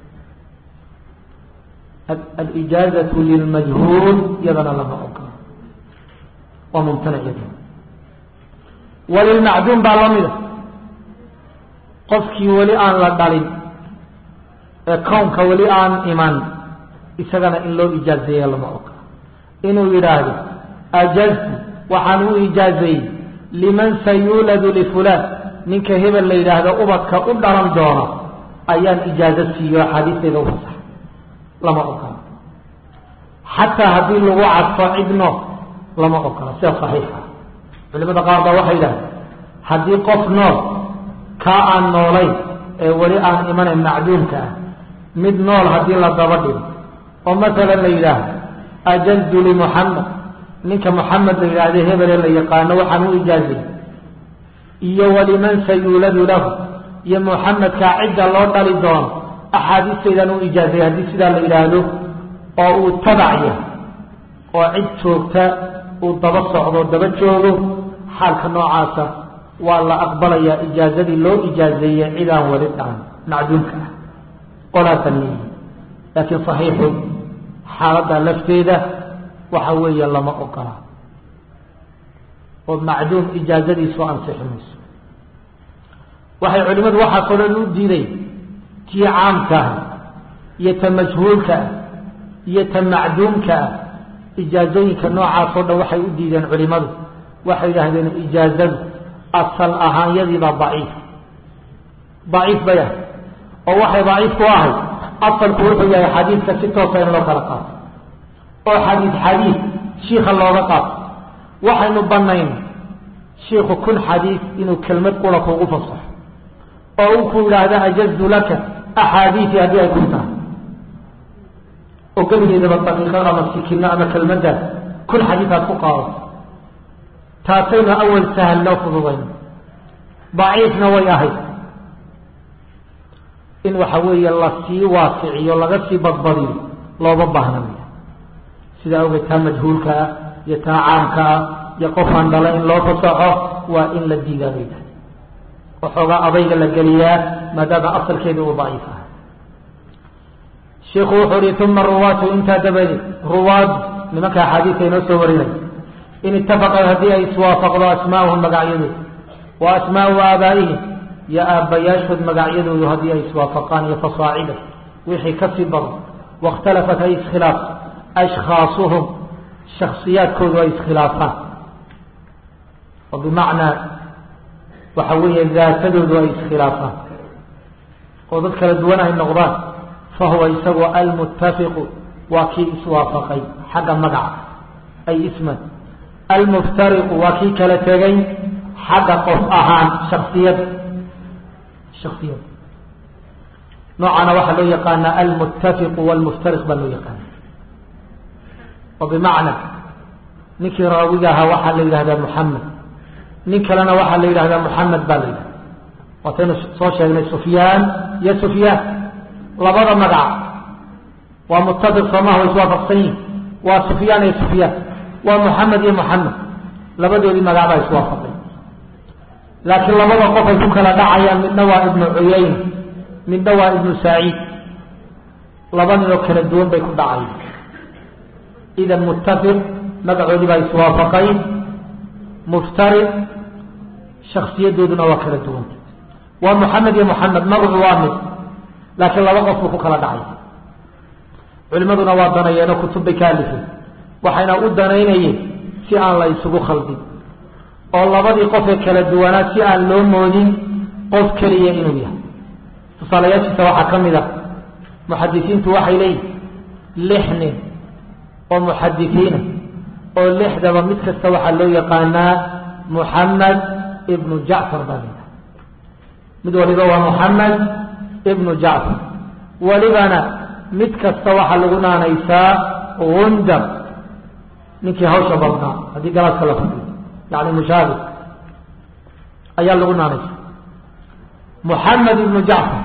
alijaazatu lilmajhuul iyadana lama ogola waa mumtanac iyadana walilmacduum baa lamida qofkii weli aan la dhalin ee kownka weli aan iman isagana in loo ijaazeeya lama ogola inuu yidhaahdo ajaztu waxaan u ijaazeeyey liman sayuuladu lifulaan ninka hebel la yidhaahdo ubadka u dhalan doona ayaan ijaazo siiyo axaadiisteeda u fasax lama ogola xataa haddii lagu cadfo cidno lama ogola sida saxiixa culimada qaar baa waxay yidhahdeen haddii qof nool kaa aan noolayn ee weli aan imanayn macduumka ah mid nool haddii la daba dhigo oo masalan la yidhaahdo ajazdu limuxamed ninka muxamed la yidhaahdo hebele la yaqaano waxaan u ijaazay iyo waliman sayuuladu lahu iyo muxamedkaa cidda loo dhali doono axaadiistaydaan u ijaazay haddii sidaa la yidhaahdo oo uu tabacya oo cid joogta uu daba socdo daba joogo xaalka noocaasa waa la aqbalayaa ijaazadii loo ijaazeeyey cidaan wali dhacan macduumka ah qolaasan leeyihi laakiin saxiixu xaaladda lafteeda waxa weeye lama ogola oo macduum ijaazadiisu ansixi mayso waxay culimadu waxaasoo dhan u diiday tii caamka ah iyo ta majhuulka ah iyo ta macduumka ah ijaazooyinka noocaasoo dhan waxay u diideen culimadu waxay yidhaahdeen ijaazadu asal ahaanyadiibaa daciif daciif bay ahay oo waxay daciif ku ahay asalku wuxuu yahay xadiidka si toosa in loo kala qaato oo xadiid xadiid shiika looga qaato waxaynu banayn shiiku kun xadiid inuu kelmad qura kuugu fasaxo oo uu ku yidhaahdo ajaztu laka axaadiisi haddii ay kun tahay oo geligeedaba daqiiqad ama sikino ama kelmaddaas kun xadiid aad ku qaadato taasaynu awal sahal loo fududayn daciifna way ahayd in waxa weeye lasii waasiciyo laga sii badbadiyo looba baahnamaya sidaa awgeed taa majhuulka ah iyo taa caamka ah iyo qofaan dhala in loo fasaxo waa in la diidaa bay tahay waxoogaa adayga la geliyaa maadaama asalkeedii uu daciif ah shiku wuxuu uhi uma ruwaatu intaa dabadeed ruwaad nimanka axaadiisa inoo soo warinay in itafaqad haddii ay iswaafaqdo asmaauhum magacyadood wa asmaau aabaa'ihim iyo aabbayaashood magacyadoodu haddii ay iswaafaqaan iyo fasaacida wixii kasii badan waاkhtalafat ay iskhilaafto ashkhaasuhum shaksiyaadkoodu ay iskhilaafaan oo bimacnaa waxa weeye daatadoodu ay iskhilaafaan oo dad kala duwan ay noqdaan fahuwa isagu almuttafiqu waa kii iswaafaqay xagga magaca ay isman almuftariqu waa kii kala tegay xagga qof ahaan shaksiyad shaksiyad noocana waxaa loo yaqaanaa almuttafiqu walmuftariq baa loo yaqaana oo bimacna ninkii raawiga ahaa waxaa la yidhahdaa muxamed nin kalena waxaa la yidhahdaa muxamed baa la yidhahda waataynu soo sheegnay sufyaan iyo sufyaan labada magac waa muttafiq soomaha way iswaafaqsan yihin waa sufyaan iyo sufyaan waa muxamed iyo muxamed labadoodii magac baa iswaafaqay laakiin labada qof ay ku kala dhacayaan midna waa ibnu cuyayna midna waa ibnu saciid laba ninoo kala duwan bay ku dhacayaan idan muttafiq magacoodii baa iswaafaqay muftariq shaksiyadooduna waa kala duwanta waa muxamed iyo muxamed magacu waa mid laakiin laba qof buu ku kala dhacay culimaduna waa danayeenoo kutub bay ka alifeen waxayna u danaynayeen si aan la isugu khaldin oo labadii qofee kala duwanaa si aan loo moodin qof keliya inuu yahay tusaalayaashiisa waxaa ka mid a muxadisiintu waxay leeyihin lix nin oo muxadisiina oo lixdaba mid kasta waxaa loo yaqaanaa muxamed ibnu jacfar baa layidhaha mid waliba waa muxamed ibnu jacfar welibana mid kasta waxaa lagu naanaysaa gundar ninkii hawsha badnaa haddii galaaska la fadhiyo yani mushaabih ayaa lagu naanaysaa muxamed ibnu jacfar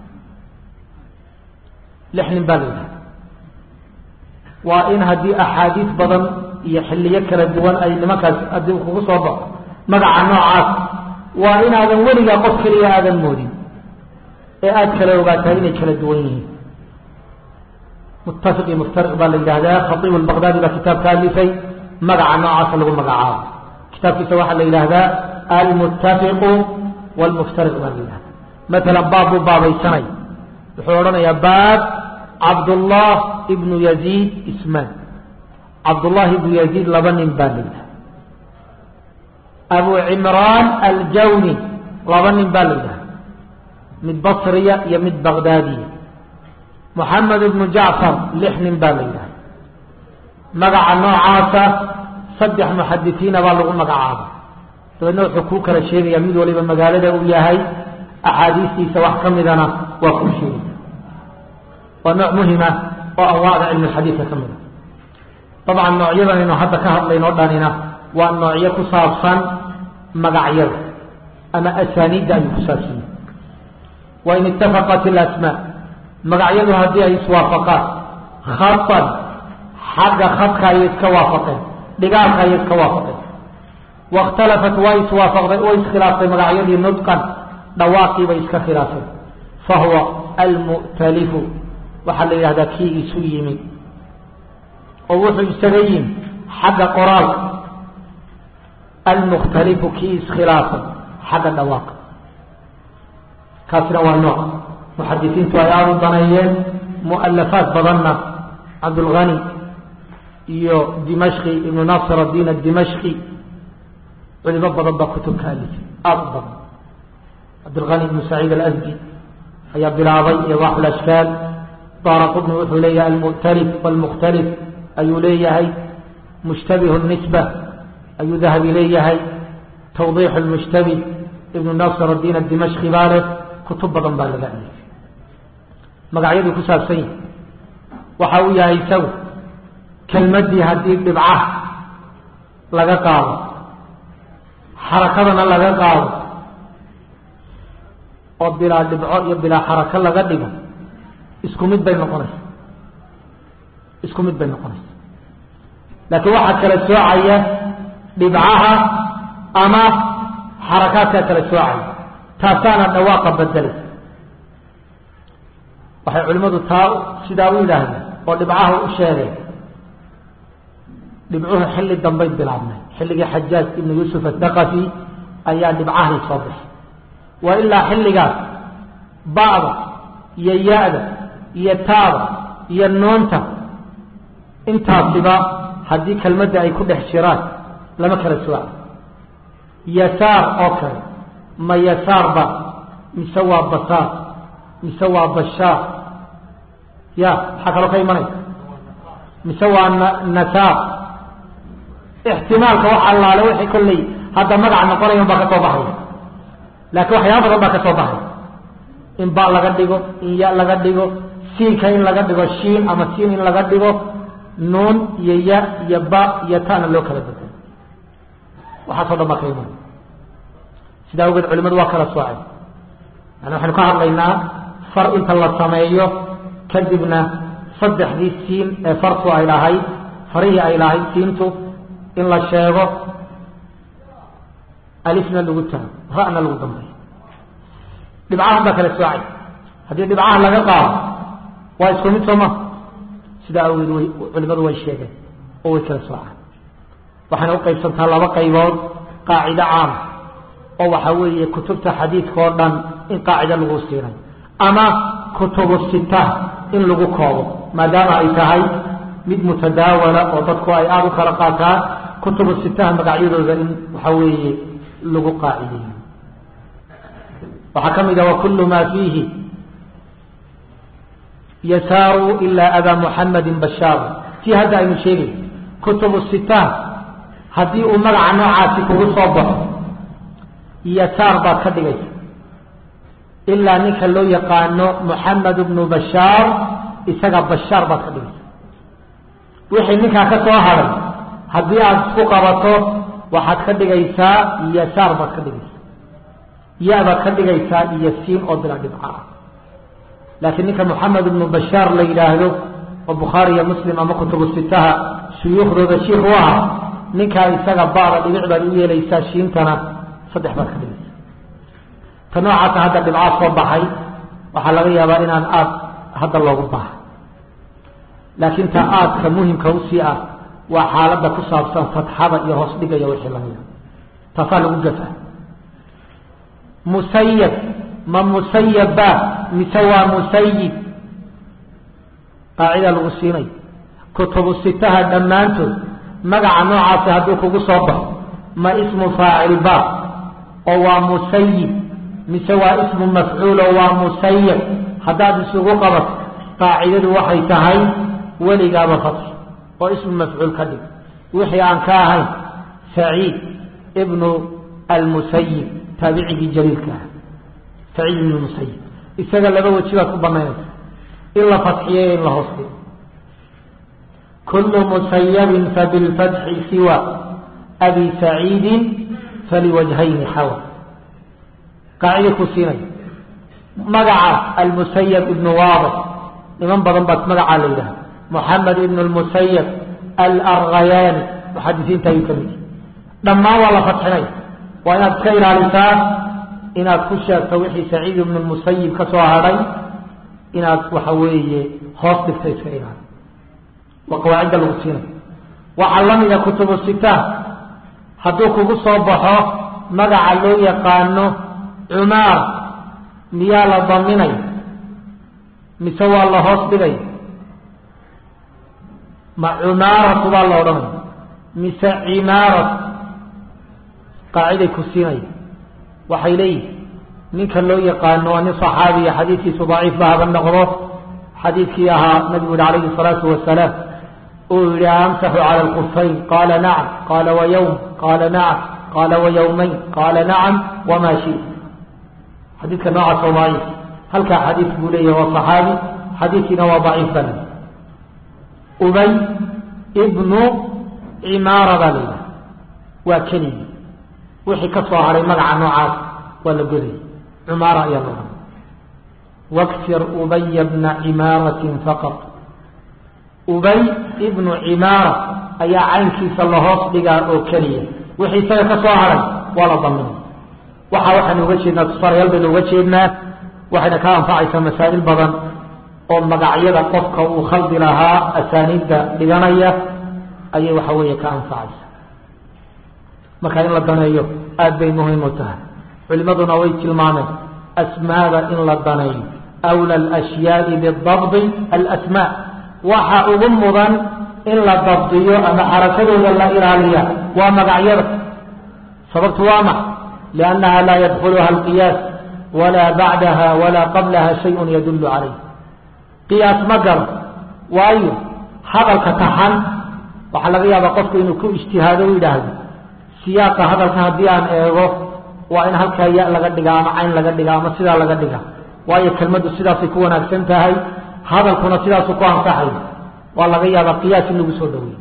lix nin baa la yidhaha waa in haddii axaadiis badan iyo xilliyo kala duwan ay nimankaas haddii kugu soo baxo magaca noocaas waa inaadan weligaa qof keliya aadan moodin ee aada kala ogaataa inay kala duwan yihiin muttafiq iyo muftariq baa la yidhahdaa khatiib albaqdaadi baa kitaabka alifay magaca noocaasa lagu magacaabo kitaabkiisa waxaa la yidhaahdaa almuttafiqu wlmuftariq baa la yidhahda maalan baab buu baabaysanay wuxuu odhanayaa baab cabdullah ibnu yaziid ismaan cabdullahi ibnu yaziid laba nin baa la yidhaha abu cimraan aljawni laba nin baa la yidhaha mid basriya iyo mid bagdaadiya moxamed ibnu jacfar lix nin baa la yidhaha magaca noocaasa saddex muxadisiina baa lagu magacaaba dabeedna wuxuu kuu kala sheegaya mid waliba magaalada uu yahay axaadiistiisa wax ka midana waa kuu sheegaya waa nooc muhima oo anwaacda cilmi xadiidka ka mida dabcan noocyadan aynu hadda ka hadlayno dhanina waa noocyo ku saabsan magacyada ama asaaniidda ayuu ku saabsan yahay wain itafaqat ilasmaa magacyadu haddii ay iswaafaqaan khatan xagga khadka ayay iska waafaqeen dhigaalka ayay iska waafaqeen waاkhtalafat way iswaafaqday way iskhilaaftay magacyadii nudqan dhawaaqii bay iska khilaafeen fahuwa almu'talifu waxaa la yidhahdaa kii isu yimi oo wuxuu isaga yimi xagga qoraalka almukhtalifu kii iskhilaafay xagga dhawaaqa kaasina waa nooc muxadisiintu ay aada u daneeyeen mu'alafaat badanna cabdulghani iyo dimashqi ibnu nasr addiin adimashqi culimo badan baa kutub ka alifay aada u badan cabdulghani ibnu saciid alasdi ayaa bilaabay idax lashkaal daara qudni wuxuu leeyahay almu'talif waalmukhtalif ayuu leeyahay mushtabihu nisba ayuu dahabi leeyahay tawdiix lmushtabih ibnu nasr addiin adimashqi baa leh kutub badan baa laga alifay magacyaduu ku saabsan yahi waxa uu yahay isagu kelmaddii haddii dhibcaha laga qaado xarakadana laga qaado oo bilaa dhibco iyo bilaa xarako laga dhigo isku mid bay noqonaysa isku mid bay noqonaysa laakiin waxaa kala soocaya dhibcaha ama xarakaadkaa kala soocaya taasaana dhawaaqa bedelay waxay culimmadu taa sidaa u yidhaahdeen oo dhibcaha u sheegay dhibcuhu xilli dambay bilaabnay xilligii xajaaj ibnu yuusuf athaqafi ayaa dhibcahani soo baxay wa ilaa xilligaas ba'da iyo ya-da iyo taada iyo noonta intaasiba haddii kelmadda ay ku dhex jiraan lama kala sooca yasaar oo kale ma yasaarba mise waa basaar mise waa bashaar ya maxaa kaloo ka imanaya mise waa nasaar ixtimaalka wax allaale wixii kolley hadda magac noqonaya un baa ka soo baxaya laakiin waxyaaba badan baa ka soo baxaya in ba laga dhigo in ya laga dhigo siinka in laga dhigo shiin ama siin in laga dhigo nuun iyo ya iyo ba iyo tana loo kala bedelo waxaasoo dhan baa ka imanaya sidaa awgeed culimadu waa kala soocay yani waxaynu ka hadlaynaa far inta la sameeyo kadibna saddexdii siin ee fartu ay lahayd farihii ay lahayd siintu in la sheego alifna lagu tago ra'na lagu dambeeyo dhibcahan baa kala soocay haddii dhibcaha laga qaado waa isku mid sooma sidaa awgeed way culimadu way sheegeen oo way kala soocaan waxayna u qaybsantaa laba qaybood qaacido caama oo waxaa weeye kutubta xadiidka oo dhan in qaacida lagu siinay ama kutubu sita in lagu koobo maadaama ay tahay mid mutadaawala oo dadku ay aada u kala qaataan kutubu sitaha magacyadooda in waxa weeye lagu qaacideeyo waxaa ka mid ah wakulu maa fiihi yasaaru ilaa abaa muxamedin bashaaru tii hadda aynu sheegay kutubu sitaha haddii uu magaca noocaasi kugu soo baxo yasaar baad ka dhigaysa ilaa ninka loo yaqaano moxamed bnu bashaar isaga bashaar baad ka dhigaysa wixii ninkaa ka soo haray haddii aada isku qabato waxaad ka dhigaysaa yasaar baad ka dhigaysaa ya baad ka dhigaysaa iyo siin oo bila dhibca ah laakiin ninka moxamed ibnu bashaar la yidhaahdo oo bukhaari iyo muslim ama kutubu sitaha shuyuukhdooda shiikh u aha ninkaa isaga baada dhibic baad u yeelaysaa shiintana saddex baad ka dhigaysaa ta noocaasa hadda dhibcaa soo baxay waxaa laga yaabaa inaan aad hadda loogu baaha laakiin ta aadka muhimka usii ah waa xaaladda ku saabsan fatxada iyo hoos dhigaya wixii lamida taasaa lagu gafa musayab ma musayabba mise waa musayib qaacida lagu siinay kutubu sitaha dhammaantood magaca noocaasi hadduu kugu soo baxo ma ismu faacil ba oo waa musayib mise waa ismu mafcuul oo waa musayab haddaad isugu qabato qaacidadu waxay tahay weligaaba fatxi oo ismu mafcuul ka dhig wixii aan ka ahayn saciid ibnu almusayib taabicigii jaliilka ah saciid ibnu musayib isaga laba weji baad ku banaynaysa in la fatxiyo in la hoos dhigo kulu musayabin fabilfatxi siwa abi saciidin faliwajhayni xawa qaacida ku siinaya magaca almusayab ibnu waadix niman badan baad magacaa la yidhaha moxamed ibnu lmusayab alarghayaani muxadisiinta ayuu ka mid yahy dhammaan waa la fatxinaya waa inaad iska ilaalisaa inaad ku sheegto wixii saciid ibnu lmusayib ka soo hadhay inaad waxa weeye hoos dhigta iska ilaali waa qawaacidda lagu siinaya waxaa la mida kutubu sitaan hadduu kugu soo baxo magaca loo yaqaano cumaar miyaa la daminay mise waa la hoos dhigay ma cumaaratu baa la odhanaya mise cimaaratu qaaciday ku siinaya waxay leeyihin ninka loo yaqaano waa nin صaxaabiya xadiidkiisu daciif ba haba noqdo xadiidkii ahaa nabigu yihi alayhi الsalaatu wasalaam uu yihi amsaxu calى اlkufayn qaala nacam qaala waywm qaala nacam qaala wayawmayn qaala nacam wama shit xadiidka noocaas oo daciif halkaa xadiid buu leeyahy waa صaxaabi xadiidkiina waa daciif baa leeyahy ubay ibnu cimaara baa la yidhaha waa keligii wixii ka soo haray magaca noocaas waa la godayay cumaara ayaa la odhan waksir ubaya bna cimaaratin faqad ubay ibnu cimaara ayaa caynkiisa lahoos dhigaa oo keliya wixii isaga ka soo haray waa la daminay waxa waxaynu uga jeednaa tusaalayaal baynu uga jeednaa waxayna ka anfacaysaa masaa'il badan oo magacyada qofka uu khaldi lahaa asaaniidda dhiganaya ayay waxa weeye ka anfacaysa marka in la daneeyo aada bay muhiim u tahay culimaduna way tilmaameen asmaada in la daneeyo awla alashyaai bidabdi alasmaa waxa ugu mudan in la dabdiyo ama xarakadooda la ilaaliya waa magacyada sababtu waa max liannaha laa yadkhuluha alqiyaas walaa bacdaha walaa qablaha shayun yadullu calayh qiyaas ma galo waayo hadalka taxan waxaa laga yaabaa qofku inuu ku ijtihaado u yidhaahdo siyaaqa hadalka haddii aan eego waa in halkaa ya laga dhigaa ama cayn laga dhigaa ama sidaa laga dhigaa waayo kelmaddu sidaasay ku wanaagsan tahay hadalkuna sidaasuu ku ansaxay waa laga yaabaa qiyaas in lagu soo dhaweeyo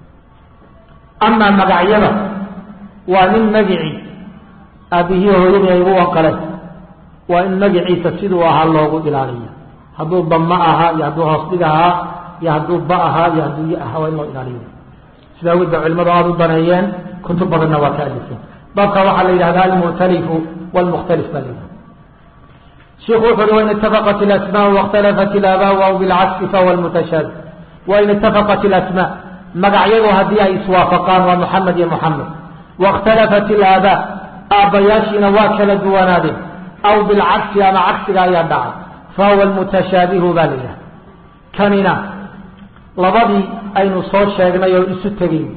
amaa magacyada waa nin magicii aabihii hooyadii ay ugu wanqaleen waa in magaciisa siduu ahaa loogu ilaaliyo hadduu dama ahaa iyo hadduu hoosdhig ahaa iyo hadduu ba ahaa iyo hadduu y ahaa waa in loo ilaaliyo sidaa awgeed ba culimadu aada u daneeyeen kutub badanna waa ka alifeen baabka waxaa la yidhahda almuctalifu wlmukhtalif baa la yidhahda shiku wuxu uhi wain itafaqat ilasmaa waاkhtalafat ilaabaa aw bilcagsi fahuwa lmutashaabih wain itafaqat ilasmaa magacyadu haddii ay iswaafaqaan waa muxamed iyo muxamed waاkhtalafat ilaabaa aabbayaashiina waa kala duwanaadeen aw bilcagsi ama cagsiga ayaa dhacay fahuwa lmutashaabihu baa la yidhahda kanina labadii aynu soo sheegnay oo isu tegay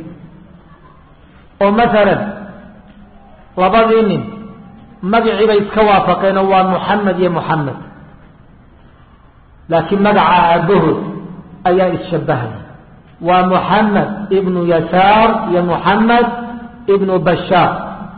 oo maalan labadii nin magacii bay iska waafaqeen oo waa muxamed iyo muxamed laakiin magaca aabbahood ayaa isshabahaya waa muxamed ibnu yasaar iyo muxamed ibnu bashaar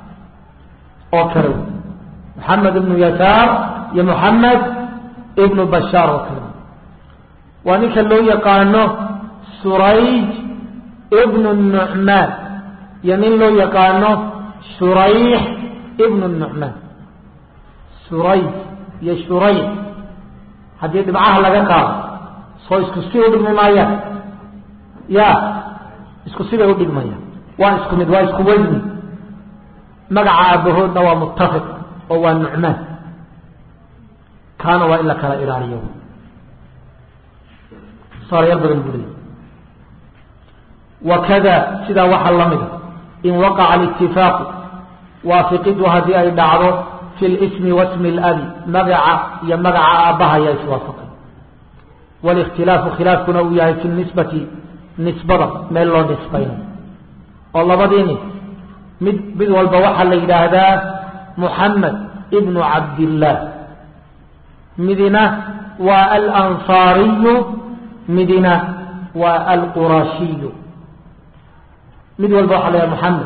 oo kale wey muxamed ibnu yasaar iyo muxamed ibnu bashaar oo kale wey waa ninka loo yaqaano surayj ibnu nucmaan iyo nin loo yaqaano shurayx ibnu nucmaan surayj iyo shurayx haddii dhibcaha laga qaado soo isku si u dhigmi maayaan ya isku sibay u dhigmayaan waa isku mid waa isku weyni magaca aabahoodna waa muttafiq oo waa nucmaan kaana waa in la kala ilaaliyo tusaalayaal badan buu leeyay wakada sidaa waxaa la mida in waqaca alitifaaqu waafiqidu haddii ay dhacdo fi lismi wasmi اlabi magaca iyo magaca aabbaha ayaa iswaafaqay wاlاkhtilaafu khilaafkuna uu yahay fi nisbati nisbada meel loo nisbaynayo oo labadii nin mid mid walba waxaa la yidhaahdaa muxamed ibnu cabdillaah midina waa alansaariyu midina waa alqurashiyu mid walba waxaa la yidhahda muxamed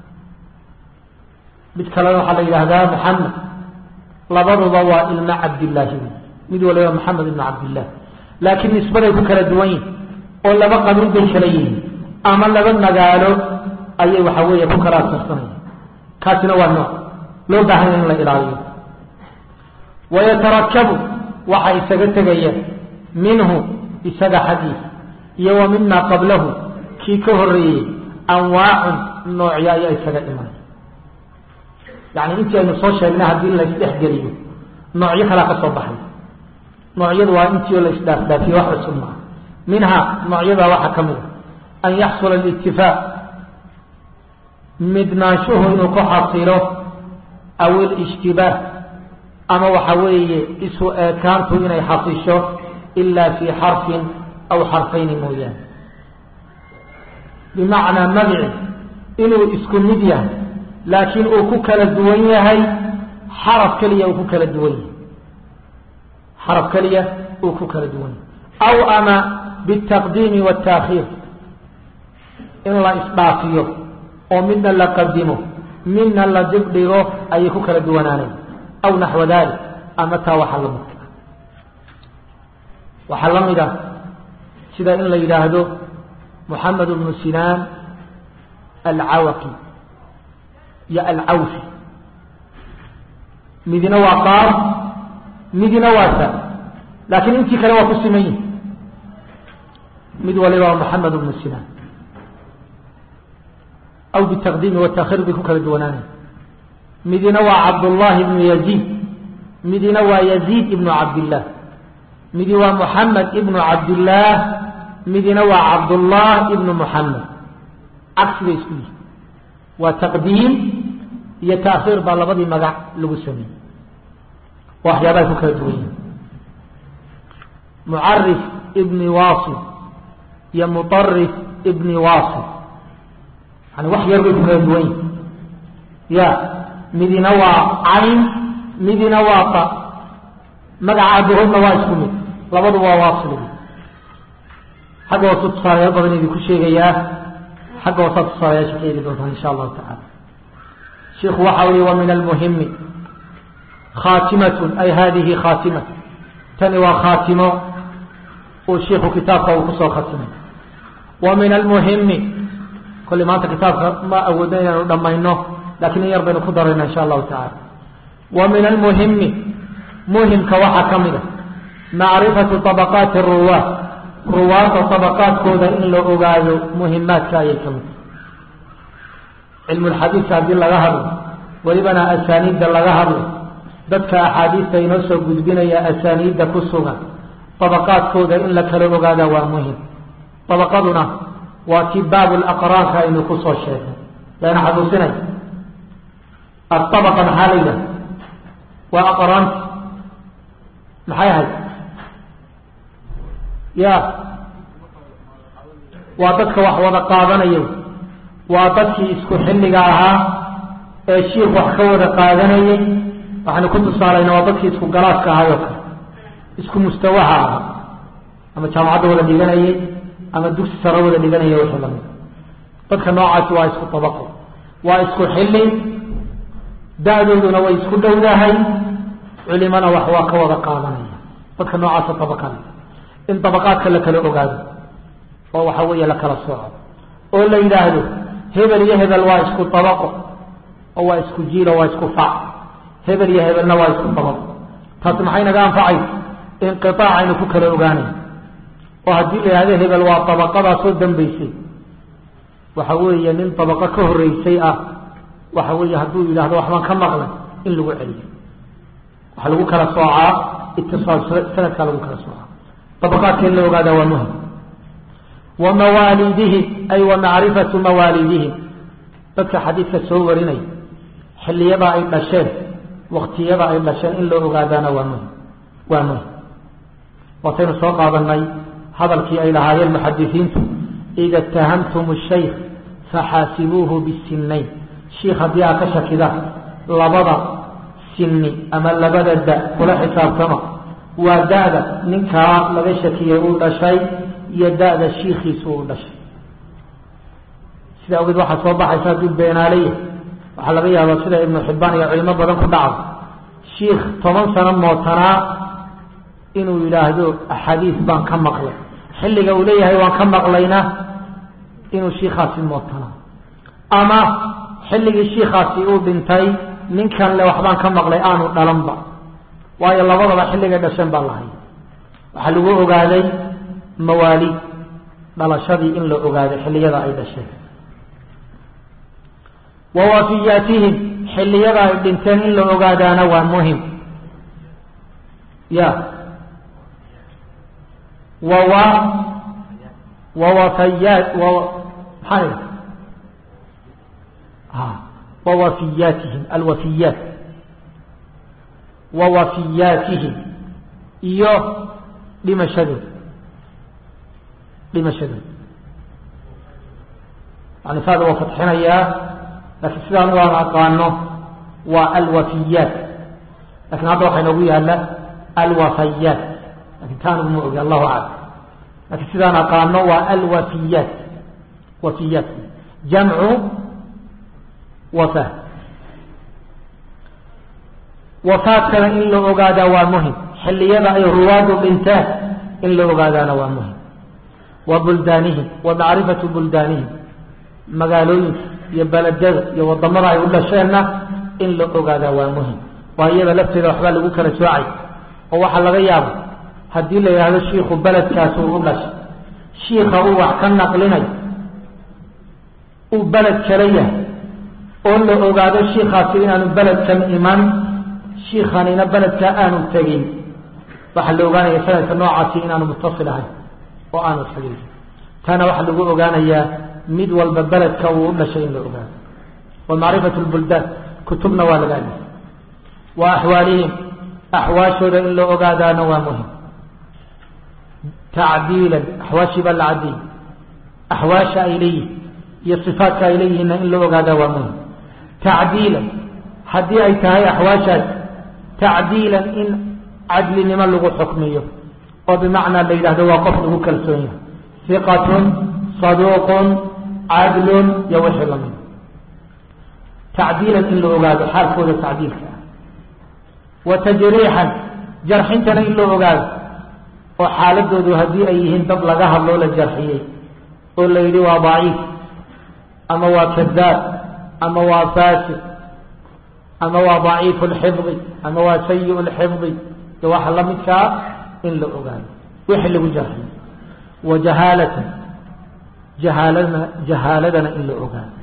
mid kalena waxaa la yidhaahdaa muxamed labaduba waa ilmo cabdillaahi mid waliba maxamed ibnu cabdillah laakiin nisbaday ku kala duwan yihin oo laba qabiil bay kala yihiin ama laba magaalo ayay waxa weeye ku kala asarsanaya kaasina waa nooc loo baahanya in la ilaaliyo wayatarakabu waxa isaga tegaya minhu isaga xaggiisa iyo wa mima qablahu kii ka horeeyey anwaacun noocyo ayaa isaga imanay yani intii aynu soo sheegnay haddii la isdhexgeliyo noocyo kalaa ka soo baxay noocyadu waa intii oo la isdhaafdhaafiye wax cusub maa minha noocyada waxaa ka mid a an yaxsula alitifaaq midnaanshuhu inuu ku xasilo aw ilijtibaah ama waxa weeye isu eekaantu inay xasisho ilaa fii xarfin aw xarfayni mooyaane bimacnaa magici inuu isku mid yahay laakiin uu ku kala duwan yahay xaraf keliya uu ku kala duwan yahay xaraf keliya uu ku kala duwan yahay aw ama biالtaqdiimi wالtaakhiir in la isdhaafiyo oo midna la qadimo midna la dibdhigo ayay ku kala duwanaanay aw naxwa dalik ama taa waxaa la midka waxaa la mid ah sida in la yidhaahdo moxamed bnu sinaan alcawaqi iyo alcawfi midina waa qaar midina waa sa laakiin intii kale waa ku siman yihin mid waliba waa moxamed bnu sinaan aw bitaqdiimi watakhiir bay ku kala duwanaanay midina waa cabdullaahi ibnu yaziid midina waa yaziid ibnu cabdillaah midi waa moxamed ibnu cabdillaah midina waa cabdullah ibnu moxamed cagsi bay isku yihin waa taqdiim iyo taakhiir baa labadii magac lagu sameeyey waa waxyaabahay ku kala duwan yihin mucarif ibni wasil iyo mutarif ibni wasil yani wax yar bay ku kala duwan yihin ya midina waa cayn midina waa ta magaca abahoodna waa isku mid labadu waa wasil xagga hoosu tusaalayaal badan idinku sheegayaa xagga hoosaa tusaalayaasha ka eegi doontaan insha allahu tacala shiku waxa ui wa min almuhimi khaatimatun ay hadihi khaatima tani waa khaatimo uu shiku kitaabka uu kusoo khatimay wa min almuhimi kolli maanta kitaabka ma awoodna inaanu dhammayno lakiin in yar baynu ku darayna insha allahu tacala wa min almuhimi muhimka waxaa ka mid a macrifatu طabaqaati ruwaa ruwaadda طabaqaadkooda in la ogaado muhimaadka ayay ka mid cilmu lxadiidka haddii laga hadlo welibana asaaniidda laga hadlo dadka axaadiista inoo soo gudbinaya asaaniidda ku sugan طabaqaadkooda in la kala ogaada waa muhim طabaqaduna waa ti baabu laqraanka aynu kusoo sheegnay yaana xasuusinay aطabaqa maxaa la yidhaha waa aqraanti maxay ahayd ya waa dadka wax wada qaadanayo waa dadkii isku xilliga ahaa ee shiik wax ka wada qaadanayay waxaynu ku tusaalayna waa dadkii isku galaaska ahaayoo kale isku mustawaha ahaa ama jaamacadda wada dhiganayay ama dugsi sare wada dhiganaya wixii lamid dadka noocaasi waa isku tabaqo waa isku xilli da-dooduna way isku dhowdahay culimana wax waa ka wada qaadanaya dadka noocaasa tabaqada in dabaqaadka la kala ogaado oo waxa weeye la kala sooco oo la yidhaahdo hebel iyo hebel waa isku dabaqo oo waa isku jiilo waa isku fac hebel iyo hebelna waa isku dabaqo taasi maxay naga anfacaysa inqiaac aynu ku kala ogaanay oo haddii la yidhahdo hebel waa dabaqadaasoo dambaysay waxa weeye nin dabaqo ka horeysay ah waxa weeye hadduu yidhahdo waxbaan ka maqlay in lagu celiyo waxaa lagu kala soocaa itisaal sanadkaa lagu kala soocaa dabaqaadka in la ogaada waa muhim wa mawaalidihim ay wa macrifatu mawaalidihim dadka xadiidka soo warinaya xilliyada ay dhasheen waktiyada ay dhasheen in loo ogaadaana waa muhim waa muhim waataynu soo qaadanay hadalkii ay lahaayeen muxadisiintu ida itahamtum shaykh faxaasibuuhu bisinayn shiikh haddii aa ka shakida labada sinni ama labada da kula xisaabtama waa da-da ninkaa laga shakiyey uu dhashay iyo da-da shiikhiisu uu dhashay sida awgeed waxaa soo baxaysa hadduu beenaalaya waxaa laga yaabaa sida ibnu xibbaan iyo culimo badan ku dhacdo shiikh toban sano mootanaa inuu yidhaahdo axaadiis baan ka maqlay xilliga uu leeyahay waan ka maqlayna inuu shiikhaasi mootanaa ama xilligii shiikhaasi uu dhintay ninkan le waxbaan ka maqlay aanu dhalanba waayo labadaba xilligay dhasheen baa lahay waxaa lagu ogaaday mawaali dhalashadii in la ogaaday xilliyada ay dhasheen wa wafiyaatihim xilliyada ay dhinteen in la ogaadaana waa muhim ya wawa wawafayaat maxaa wawafiyaatihim alwafiyaat wawafiyaatihim iyo dhimashadooda dhimashadooda yani saada waa fatxinayaa laakiin sidaan waan aqaano waa alwafiyaat lakin hadda waxaa inoogu yaala alwafayaat lakin taanigu ma ogi allahu aclam lakin sidaan aqaano waa alwafiyaat wafiyaat jamcu wafa wafaadkana in la ogaadaa waa muhim xilliyada ay ruwaadu dhintaan in la ogaadaana waa muhim wa buldaanihim wa macrifatu buldaanihim magaalooyinka iyo beledada iyo wadamada ay u dhasheenna in la ogaadaa waa muhim waa iyada lafteeda waxbaa lagu kala soocay oo waxaa laga yaaba haddii la yidhaahdo shiikhu beledkaas uu u dhashay shiika uu wax ka naqlinayo uu beled kala yahay oo la ogaado shiikaasi inaanu beledkan iman shiikanina beledkaa aanu tegin waxaa la ogaanaya sanadka noocaasi inaanu muttasil ahayn oo aanu xidhiir taana waxaa lagu ogaanayaa mid walba beledka uu u dhashay in la ogaado wa macrifatu lbuldaan kutubna waa laga alifay wa axwaalihim axwaashooda in la ogaadaana waa muhim tacdiilan axwaashii baa la cadiyey axwaasha ay leeyihin iyo sifaatka ay leeyihiinna in la ogaadaa waa muhim tacdiilan haddii ay tahay axwaashaas tacdiilan in cadlinimo lagu xukmiyo oo bimacnaa la yidhahdo waa qof lagu kalsoon yahay hiqatun saduuqun cadlun iyo wixii lamid tacdiilan in la ogaado xaalkooda tacdiilka ah wa tajriixan jarxintana in la ogaado oo xaaladoodu haddii ay yihiin dad laga hadloo la jarxiyey oo la yidhi waa daciif ama waa kadaab ama waa fasid ama waa daciifu lxifdi ama waa sayi lxifdi iyo waxa la midkaa in la ogaado wixii lagu jarxiyo wa jahaalatan jahaaladana jahaaladana in la ogaado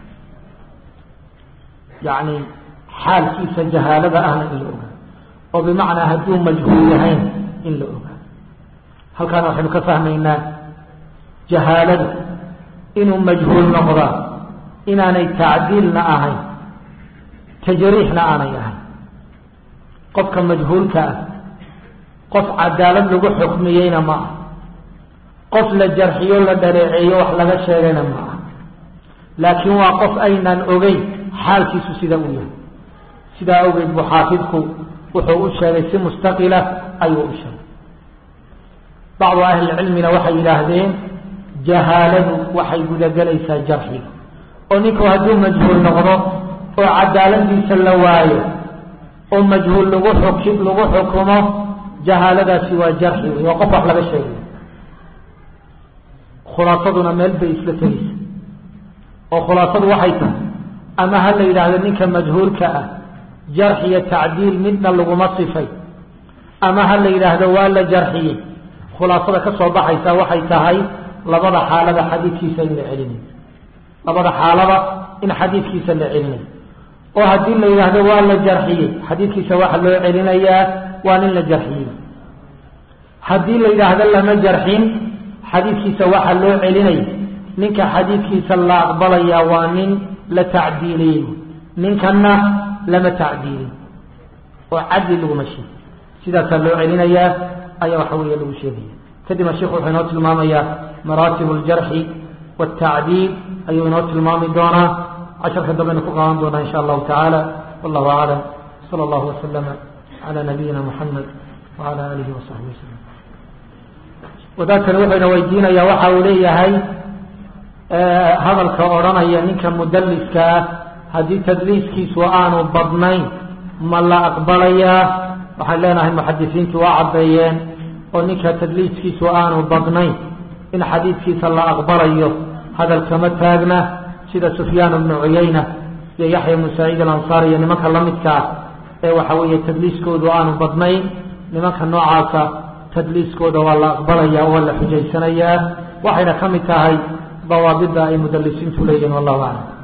yacni xaalkiisa jahaalada ahna in la ogaado oo bimacnaa hadduu majhuul yahayn in la ogaado halkaana waxaynu ka fahmaynaa jahaaladu inuu majhuul noqdaa inaanay tacdiilna ahayn tajriixna aanay ahayn qofka majhuulka ah qof cadaalad lagu xukmiyeyna ma ah qof la jarxiyo la dhaleeceeyo wax laga sheegayna ma ah laakiin waa qof aynaan ogeyn xaalkiisu sida uu yahay sidaa awgeed buu xaafidku wuxuu u sheegay si mustaqila ayuu u sheegay bacdu ahlilcilmina waxay yidhaahdeen jahaaladu waxay gudagelaysaa jarxiga oo ninku hadduu majhuul noqdo oo cadaaladiisa la waayo oo majhuul lagu xuki lagu xukumo jahaaladaasi waa jarxi wey waa qof wax laga sheegay khulaasaduna meel bay isla tegeysa oo khulaasadu waxay tahay ama ha la yidhaahdo ninka majhuulka ah jarx iyo tacdiil midna laguma sifay ama ha la yidhaahdo waa la jarxiyey khulaasada ka soo baxaysa waxay tahay labada xaalada xadiidkiisa in la celinayo labada xaalaba in xadiidkiisa la celinayo oo haddii la yidhaahdo waa la jarxiyey xadiidkiisa waxa loo celinayaa waa nin la jarxiyey haddii la yidhaahdo lama jarxin xadiidkiisa waxa loo celinaya ninka xadiidkiisa la aqbalaya waa nin la tacdiiliyey ninkanna lama tacdiilin oo cadli laguma sheegi sidaasaa loo celinayaa ayaa waxa weeye lagu sheegaya kadibna sheikhu wuxuu inoo tilmaamayaa maraatib aljarxi waaltacdiil ayuu inoo tilmaami doonaa casharka dambeynu ku qaadan doonaa insha allahu tacaala wallahu aclam sala allahu wasalama calaa nabiyina muxamed wacala aalihi wasaxbihi wasalam wadaadkani wuxuyna weydiinayaa waxa uu leeyahay hadalka odhanaya ninka mudaliska ah haddii tadliiskiisu aanu badnayn ma la aqbalayaa waxaan leenahay muxadisiintu waa caddeeyeen oo ninka tadliiskiisu aanu badnayn in xadiidkiisa la aqbalayo hadalkama taagna sida sufyaan bnu cuyayna iyo yaxya bnu saciid alansaar iyo nimanka lamidkaa ee waxa weeye tadliiskoodu aanu badnayn nimanka noocaasa tadliiskooda waa la aqbalaya waa la xujaysanayaa waxayna ka mid tahay dawaabida ay mudalisiintu leeyihin wallahu aclam